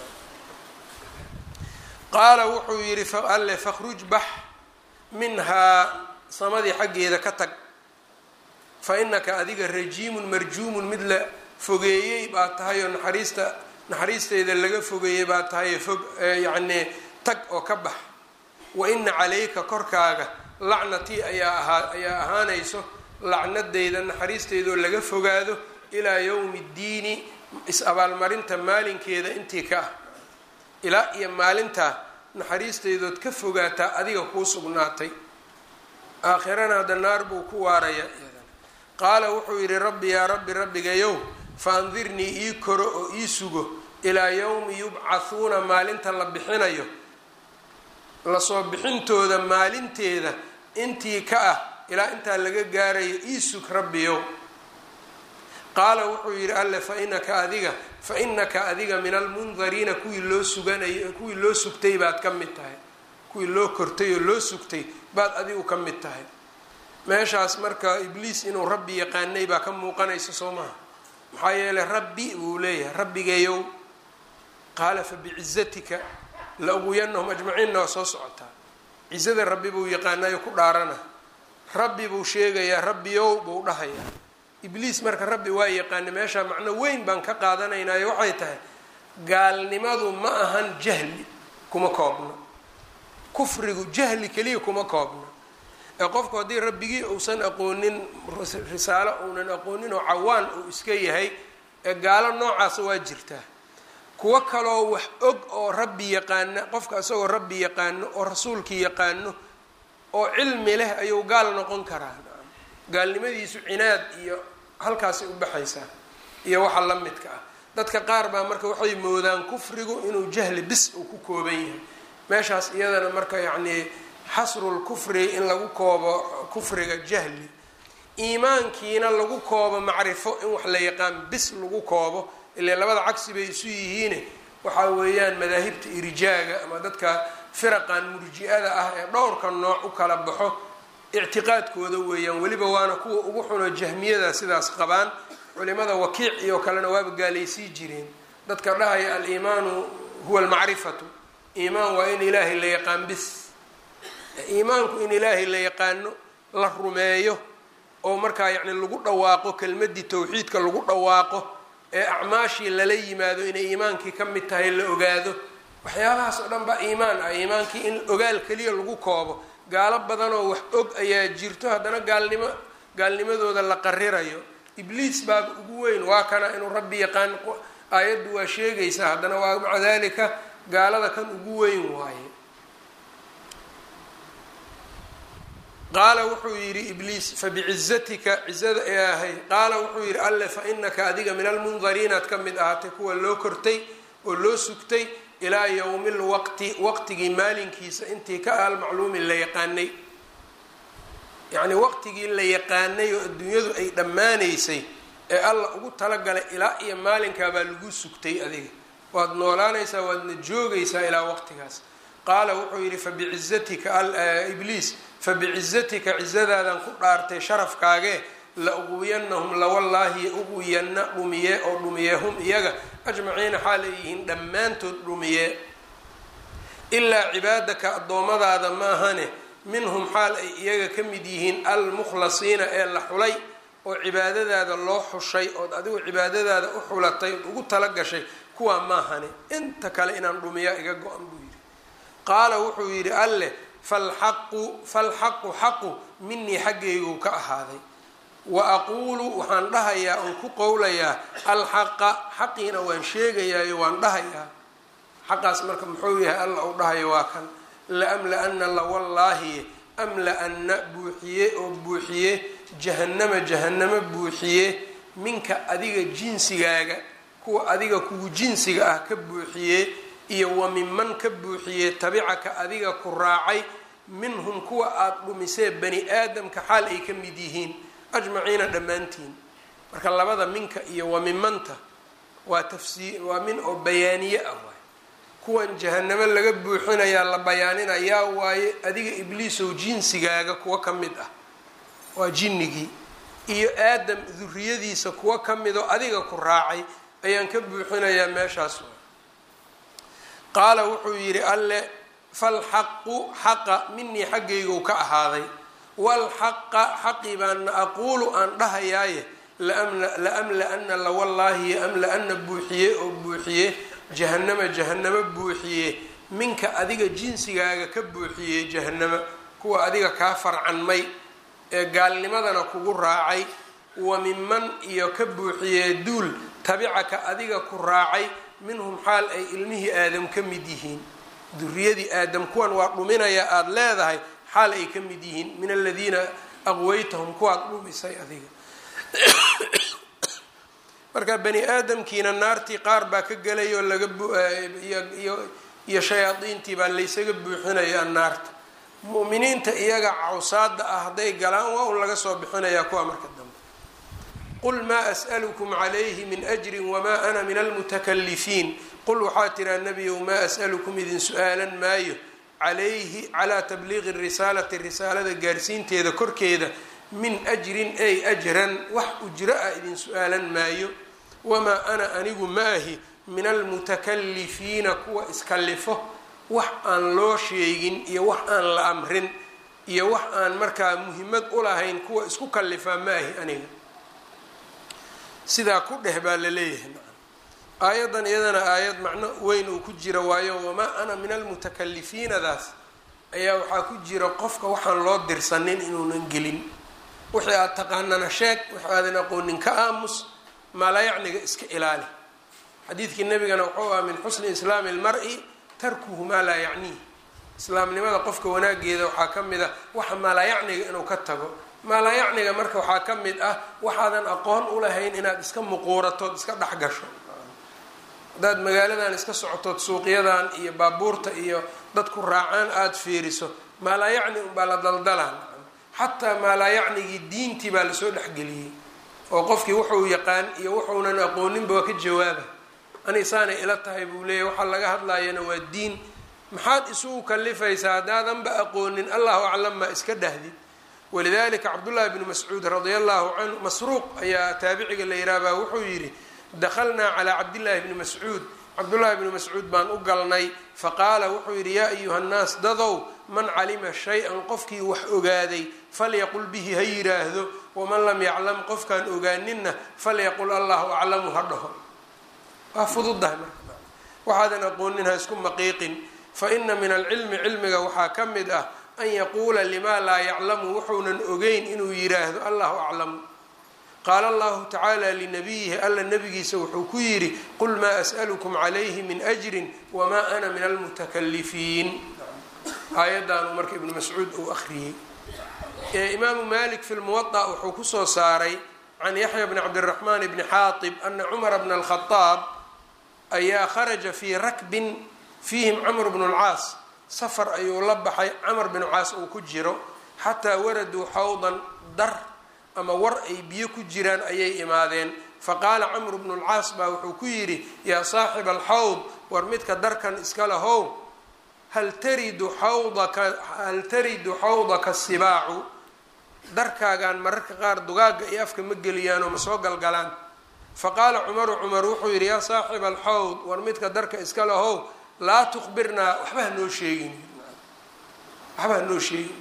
qaala wuxuu yidhi alle fakhruj bax minhaa samadii xaggeeda ka tag fa inaka adiga rajiimun marjuumun mid la fogeeyey baa tahay oo naxariista naxariisteeda laga fogeeyey baa tahay fog yacnii tag oo ka bax wa ina calayka korkaaga lacnatii ayaa ahaa ayaa ahaanayso lacnadeyda naxariisteedoo laga fogaado ilaa yowmi ddiini is-abaalmarinta maalinkeeda intii ka ah ilaa iyo maalintaa naxariisteydood ka fogaataa adiga kuu sugnaatay aakhirana hadda naar buu ku waaraya qaala wuxuu yidhi rabbi yaa rabbi rabbigayow fa andirnii ii koro oo ii sugo ilaa yowmi yubcathuuna maalinta la bixinayo lasoo bixintooda maalinteeda intii ka ah ilaa intaa laga gaarayo ii sug rabbiyow qaala wuxuu yidhi alle fa inaka adiga fa inaka adiga min almundariina kuwii loo suganay kuwii loo sugtay baad ka mid tahay kuwii loo kortay oo loo sugtay baad adigu ka mid tahay meeshaas marka ibliis inuu rabbi yaqaanay baa ka muuqanaysa soo maha maxaa yeelay rabbi buu leeyahay rabbigayow qaala fa bicizatika la uguyanahum ajmaciinna waa soo socotaa cizada rabbi buu yaqaanayo ku dhaarana rabbi buu sheegayaa rabbiyow buu dhahayaa ibliis marka rabbi waa yaqaana meeshaa macno weyn baan ka qaadanaynaayo waxay tahay gaalnimadu ma ahan jahli kuma koobna kufrigu jahli keliya kuma koobna ee qofku haddii rabbigii uusan aqoonin risaalo uunan aqoonin oo cawaan uu iska yahay ee gaalo noocaasa waa jirtaa kuwo kaloo wax og oo rabbi yaqaana qofka isagoo rabbi yaqaano oo rasuulkii yaqaano oo cilmi leh ayuu gaal noqon karaa gaalnimadiisu cinaad iyo halkaasay u baxaysaa iyo waxa la midka ah dadka qaar baa marka waxay moodaan kufrigu inuu jahli bis uu ku kooban yahay meeshaas iyadana marka yacnii xasrul kufri in lagu koobo kufriga jahli iimaankiina lagu koobo macrifo in wax la yaqaan bis lagu koobo ilaa labada cagsi bay isu yihiine waxa weeyaan madaahibta irjaaga ama dadka firaqan murji-ada ah ee dhowrka nooc u kala baxo ictiqaadkooda weeyaan weliba waana kuwa ugu xuno jahmiyada sidaas qabaan culimada wakiic iyo kalena waaba gaalaysii jireen dadka dhahaya aliimaanu huwa almacrifatu iimaan waa in ilaahay la yaqaan bis iimaanku in ilaahay la yaqaano la rumeeyo oo markaa yacni lagu dhawaaqo kelmadii tawxiidka lagu dhawaaqo ee acmaashii lala yimaado inay iimaankii ka mid tahay la ogaado waxyaabahaas oo dhan baa iimaan ah iimaankii in ogaal keliya lagu koobo gaalo badanoo wax og ayaa jirto haddana gaalnimo gaalnimadooda la qarirayo ibliis baa ugu weyn waa kana inuu rabbi yaqaan aayaddu waa sheegaysaa haddana waa maca dalika gaalada kan ugu weyn waaye qaala wuxuu yidhi ibliis fabicizatika cizada ee ahay qaala wuxuu yidhi alle fa inaka adiga min almundariinaad ka mid ahaatay kuwa loo kortay oo loo sugtay ilaa yowmi lwaqti waqtigii maalinkiisa intii ka ahal macluumi la yaqaanay yacnii waqtigii la yaqaanay oo adduunyadu ay dhammaanaysay ee alla ugu talagalay ilaa iyo maalinkaabaa lagu sugtay adiga waad noolaanaysaa waadna joogaysaa ilaa waqtigaas qaala wuxuu yidhi fabicizatika ibliis fabicizatika cizadaadan ku dhaartay sharafkaagee la uqwiyanahum lawallaahi uqwiyanna dhumiye oo dhumiye hum iyaga ajmaciina xaal ay yihiin dhammaantood dhumiye ilaa cibaadaka addoommadaada maahane minhum xaal ay iyaga ka mid yihiin almukhlasiina ee la xulay oo cibaadadaada loo xushay ood adigu cibaadadaada u xulatay ood ugu tala gashay kuwaa maahane inta kale inaan dhumiya iga go-an buu yidhi qaala wuxuu yidhi alleh falxaqu falxaqu xaqu minii xaggaygu ka ahaaday wa aquulu waxaan dhahayaa oon ku qowlayaa alxaqa xaqiina waan sheegayaayo waan dhahayaa xaqaas marka muxuu yahay alla uu dhahayo waa kan laamla-ana lawallaahi amla-ana buuxiye oo buuxiye jahannama jahannamo buuxiye minka adiga jinsigaaga kuwa adiga kugu jinsiga ah ka buuxiye iyo wa minman ka buuxiye tabicaka adiga ku raacay minhum kuwa aada dhumisee bani aadamka xaal ay ka mid yihiin ajmaciina dhammaantiin marka labada minka iyo wa minmanta waa tafsiir waa min oo bayaaniye ah waay kuwan jahanamo laga buuxinayaa la bayaaninayaa waaye adiga ibliisow jinsigaaga kuwa ka mid ah waa jinnigii iyo aadam duriyadiisa kuwa ka midoo adiga ku raacay ayaan ka buuxinayaa meeshaas qaala wuxuu yidhi alle falxaqu xaqa minii xaggaygu ka ahaaday walxaqa xaqi baana aquulu aan dhahayaaye laamla-ana lawallaahi amla-ana buuxiye oo buuxiye jahannama jahannamo buuxiye minka adiga jinsigaaga ka buuxiye jahannama kuwa adiga kaa farcanmay ee gaalnimadana kugu raacay wa minman iyo ka buuxiye duul tabicaka adiga ku raacay minhum xaal ay ilmihii aadam ka mid yihiin duriyadii aadam kuwan waa dhuminaya aada leedahay xaal ay ka mid yihiin min aladiina aqwaytahum kuwaad dhumisay adiga marka bani aadamkiina naartii qaar baa ka gelay oo laga iyo shayaadiintii baa laysaga buuxinayaa naarta mu'miniinta iyaga cawsaada ah hadday galaan waa un laga soo bixinayaa kuwa marka dambe qul maa as'alukum calayhi min ajrin wamaa ana min almutakalifiin qul waxaa tiraa nebiyow maa as'alukum idin su-aalan maayo calayhi calaa tabliiqi risaalati risaalada gaarsiinteeda korkeeda min ajrin ay ajran wax ujro ah idin su-aalan maayo wamaa ana anigu maahi min almutakalifiina kuwa iskalifo wax aan loo sheegin iyo wax aan la amrin iyo wax aan markaa muhimmad u lahayn kuwa isku kalifaa maahi aniga sidaa ku dheh baa la leeyahay aayaddan iyadana aayad macno weyn uu ku jira waayo wamaa ana min almutakalifiinadaas ayaa waxaa ku jira qofka waxaan loo dirsanin inuunan gelin wixii aad taqaanana sheeg wixii aadan aqoonin ka aamus maalayacniga iska ilaali xadiidkii nabigana wuxuu ah min xusni islaami almar-i tarkuhu maa laa yacniih islaamnimada qofka wanaageeda waxaa ka mid ah waxa maalayacniga inuu ka tago maalayacniga marka waxaa ka mid ah waxaadan aqoon ulahayn inaad iska muquuratood iska dhex gasho haddaad magaaladan iska socotood suuqyadan iyo baabuurta iyo dadku raacaan aada fiiriso maalayacni unbaa la daldalaan xataa maalayacnigii diintii baa lasoo dhexgeliyey oo qofkii wuxuu yaqaan iyo wuxuunan aqooninba waa ka jawaaba ani saanay ila tahay buu leeyahy waxaa laga hadlayana waa diin maxaad isugu kalifaysaa haddaadanba aqoonin allahu aclam maa iska dhahdid walidalika cabdullahi bnu mascuud radia allahu canhu masruuq ayaa taabiciga la yihahbaa wuxuu yidhi dakhalnaa calaa cabdillaahi bni mascuud cabdullaahi bni mascuud baan u galnay faqaala wuxuu yidhi yaa ayuha nnaas dadow man calima shay-an qofkii wax ogaaday falyaqul bihi ha yiraahdo waman lam yaclam qofkaan ogaaninna falyaqul allahu aclamu ha dhaho waa fududahay marka waxaadan aqoonin ha isku maqiiqin faina min alcilmi cilmiga waxaa ka mid ah an yaquula limaa laa yaclamu wuxuunan ogeyn inuu yiraahdo allahu aclamu qaala allahu tacaala linabiyihi alla nabigiisa wuxuu ku yidhi qul maa as'alukum calayhi min ajrin wamaa ana min almutakalifiin aayaddaanu marka ibnu mascuud uu akhriyey imaamu malik fi lmuwada wuxuu kusoo saaray can yaxya bni cabdiraxmaan bni xaatib ana cumara bna alkhadaab ayaa kharaja fii rakbin fiihim camr bnu lcaas safar ayuu la baxay camar binu caas uu ku jiro xataa waraduu xawdan dar ama war ay biyo ku jiraan ayay imaadeen faqaala camru bnu lcaas baa wuxuu ku yidhi yaa saaxiba alxawd war midka darkan iska lahow hal taridu xawdaka hal taridu xawdaka sibaacu darkaagaan mararka qaar dugaagga iyo afka ma geliyaanoo ma soo galgalaan faqaala cumaru cumar wuxuu yidhi yaa saaxiba alxawd war midka darka iska lahow laa tukhbirnaa waxba hanoo sheegin waxba hanoo sheegin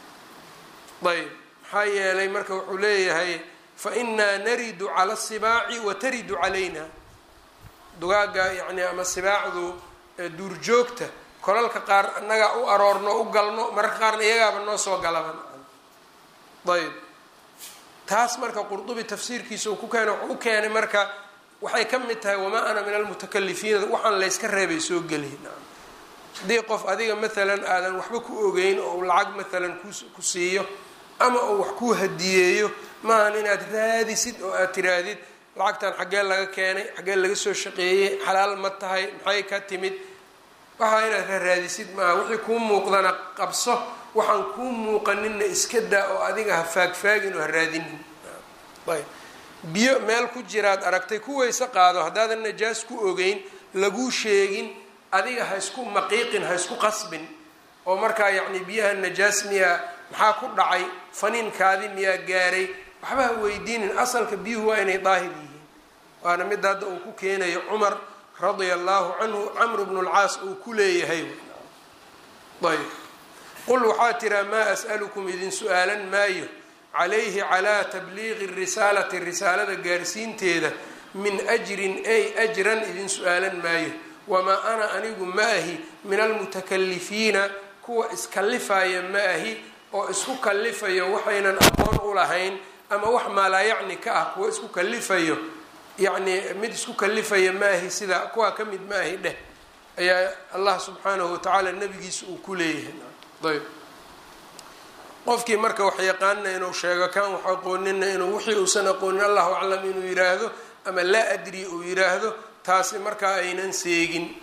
ayb maxaa yeelay marka wuxuu leeyahay fa inaa naridu cala asibaaci wa taridu calayna dugaagga yacni ama sibaacdu duurjoogta kolalka qaar annagaa u aroorno u galno mararka qaarna iyagaaba noo soo galaban ayb taas marka qurdubi tafsiirkiisa uu ku keena wuxuu u keenay marka waxay ka mid tahay wamaa ana min almutakalifiina waxaan layska reebay soo geliy haddii qof adiga maalan aadan waxba ku ogeyn oo lacag maalan ku siiyo ama uu wax kuu hadiyeeyo maahan inaad raadisid oo aad tiraahdid lacagtan xaggee laga keenay xaggee laga soo shaqeeyey xalaal ma tahay maxay ka timid waxaa inaad raaraadisid maaha wixii kuu muuqdana qabso waxaan kuu muuqaninna iska daa oo adiga ha faagfaagin oo ha raadinin ayb biyo meel ku jiraad aragtay ku weyse qaado haddaadan najaas ku ogeyn laguu sheegin adiga ha isku maqiiqin ha isku qasbin oo markaa yacni biyaha najaas miyaa maxaa ku dhacay faniinkaadi miyaa gaaray waxba ha weydiinin asalka biyuhu waa inay daahir yihiin waana mid hadda uu ku keenayo cumar radia allahu canhu camr bnu lcaas uu ku leeyahay ayb qul waxaa tiraa maa as'alukum idin su-aalan maayo calayhi calaa tabliiqi risaalati risaalada gaarsiinteeda min ajrin ay ajran idin su-aalan maayo wamaa ana anigu ma ahi min almutakalifiina kuwa iskallifaya ma ahi oo isku kallifayo waxaynan aqoon u lahayn ama wax maalaayacni ka ah kuwa isku kallifayo yacni mid isku kallifaya ma ahi sida kuwaa ka mid ma ahi dheh ayaa allah subxaanahu watacaala nabigiisa uu ku leeyahay ayb qofkii marka wax yaqaanina inuu sheego kan wax aqoonina inuu wixii uusan aqoonin allahu aclam inuu yiraahdo ama laa adri uu yiraahdo taasi markaa aynan seegin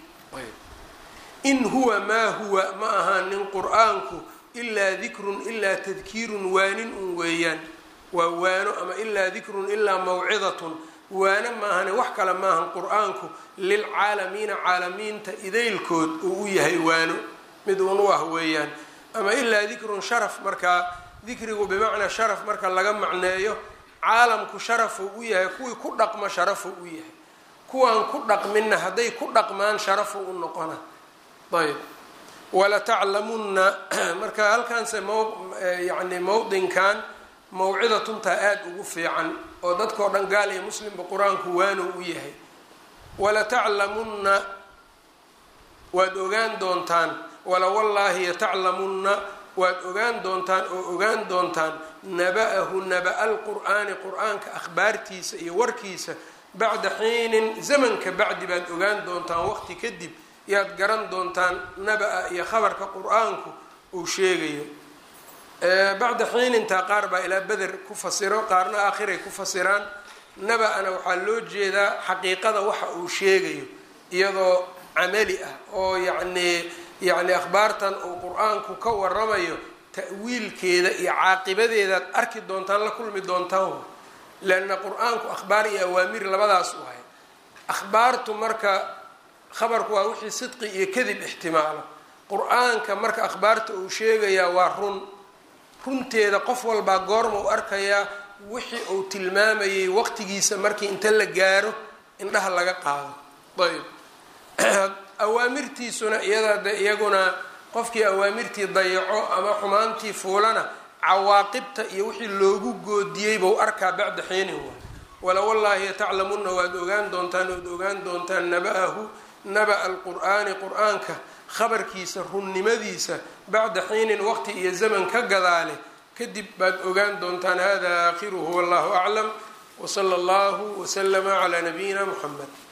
in huwa maa huwa ma ahaanin qur-aanku ilaa dikrun ilaa tadkiirun waanin un weeyaan waa waano ama ilaa dikrun ilaa mawcidatun waano maahane wax kale maahan qur-aanku lilcaalamiina caalamiinta idaylkood uu u yahay waano mid uun u ah weeyaan ama ilaa dikrun sharaf markaa dikrigu bimacnaa sharaf marka laga macneeyo caalamku sharafuu u yahay kuwii ku dhaqmo sharafuu u yahay kuwaan ku dhaqminna hadday ku dhaqmaan sharafu u noqona ayb walataclamunna marka halkaanse mo yani mowdinkan mawcidatuntaa aada ugu fiican oo dadkao dhan gaal iyo muslimba qur-aanku waanow u yahay walataclamunna waad ogaan doontaan wala wallaahi yataclamunna waad ogaan doontaan oo ogaan doontaan naba-ahu naba-a lqur'aani qur-aanka akhbaartiisa iyo warkiisa bacda xiinin zamanka bacdi baad ogaan doontaan waqti kadib yaad garan doontaan naba-a iyo khabarka qur-aanku uu sheegayo bacda xiinintaa qaar baa ilaa beder ku fasiro qaarna aakhiray ku fasiraan naba-ana waxaa loo jeedaa xaqiiqada waxa uu sheegayo iyadoo camali ah oo yacnii yacni akhbaartan uu qur-aanku ka waramayo ta'wiilkeeda iyo caaqibadeedaad arki doontaan la kulmi doontaan leanna qur-aanku akhbaar iyo awaamir labadaas u hay akhbaartu marka khabarku waa wixii sidqi iyo kadib ixtimaalo qur-aanka marka akhbaarta uu sheegayaa waa run runteeda qof walbaa goorma u arkayaa wixii uu tilmaamayay waqtigiisa markii inta la gaaro indhaha laga qaado ayb awaamirtiisuna iyadaa de iyaguna qofkii awaamirtii dayaco ama xumaantii fuulana cawaaqibta iyo wixii loogu goodiyey bau arkaa bacda xiinin wa wala wallaahi yataclamunna waad ogaan doontaan oad ogaan doontaan naba-ahu naba-a alqur'aani qur-aanka khabarkiisa runnimadiisa bacda xiinin waqti iyo zaman ka gadaale kadib baad ogaan doontaan hada aakhiruhu wallahu aclam wsala allahu waslama calaa nabiyina muxamed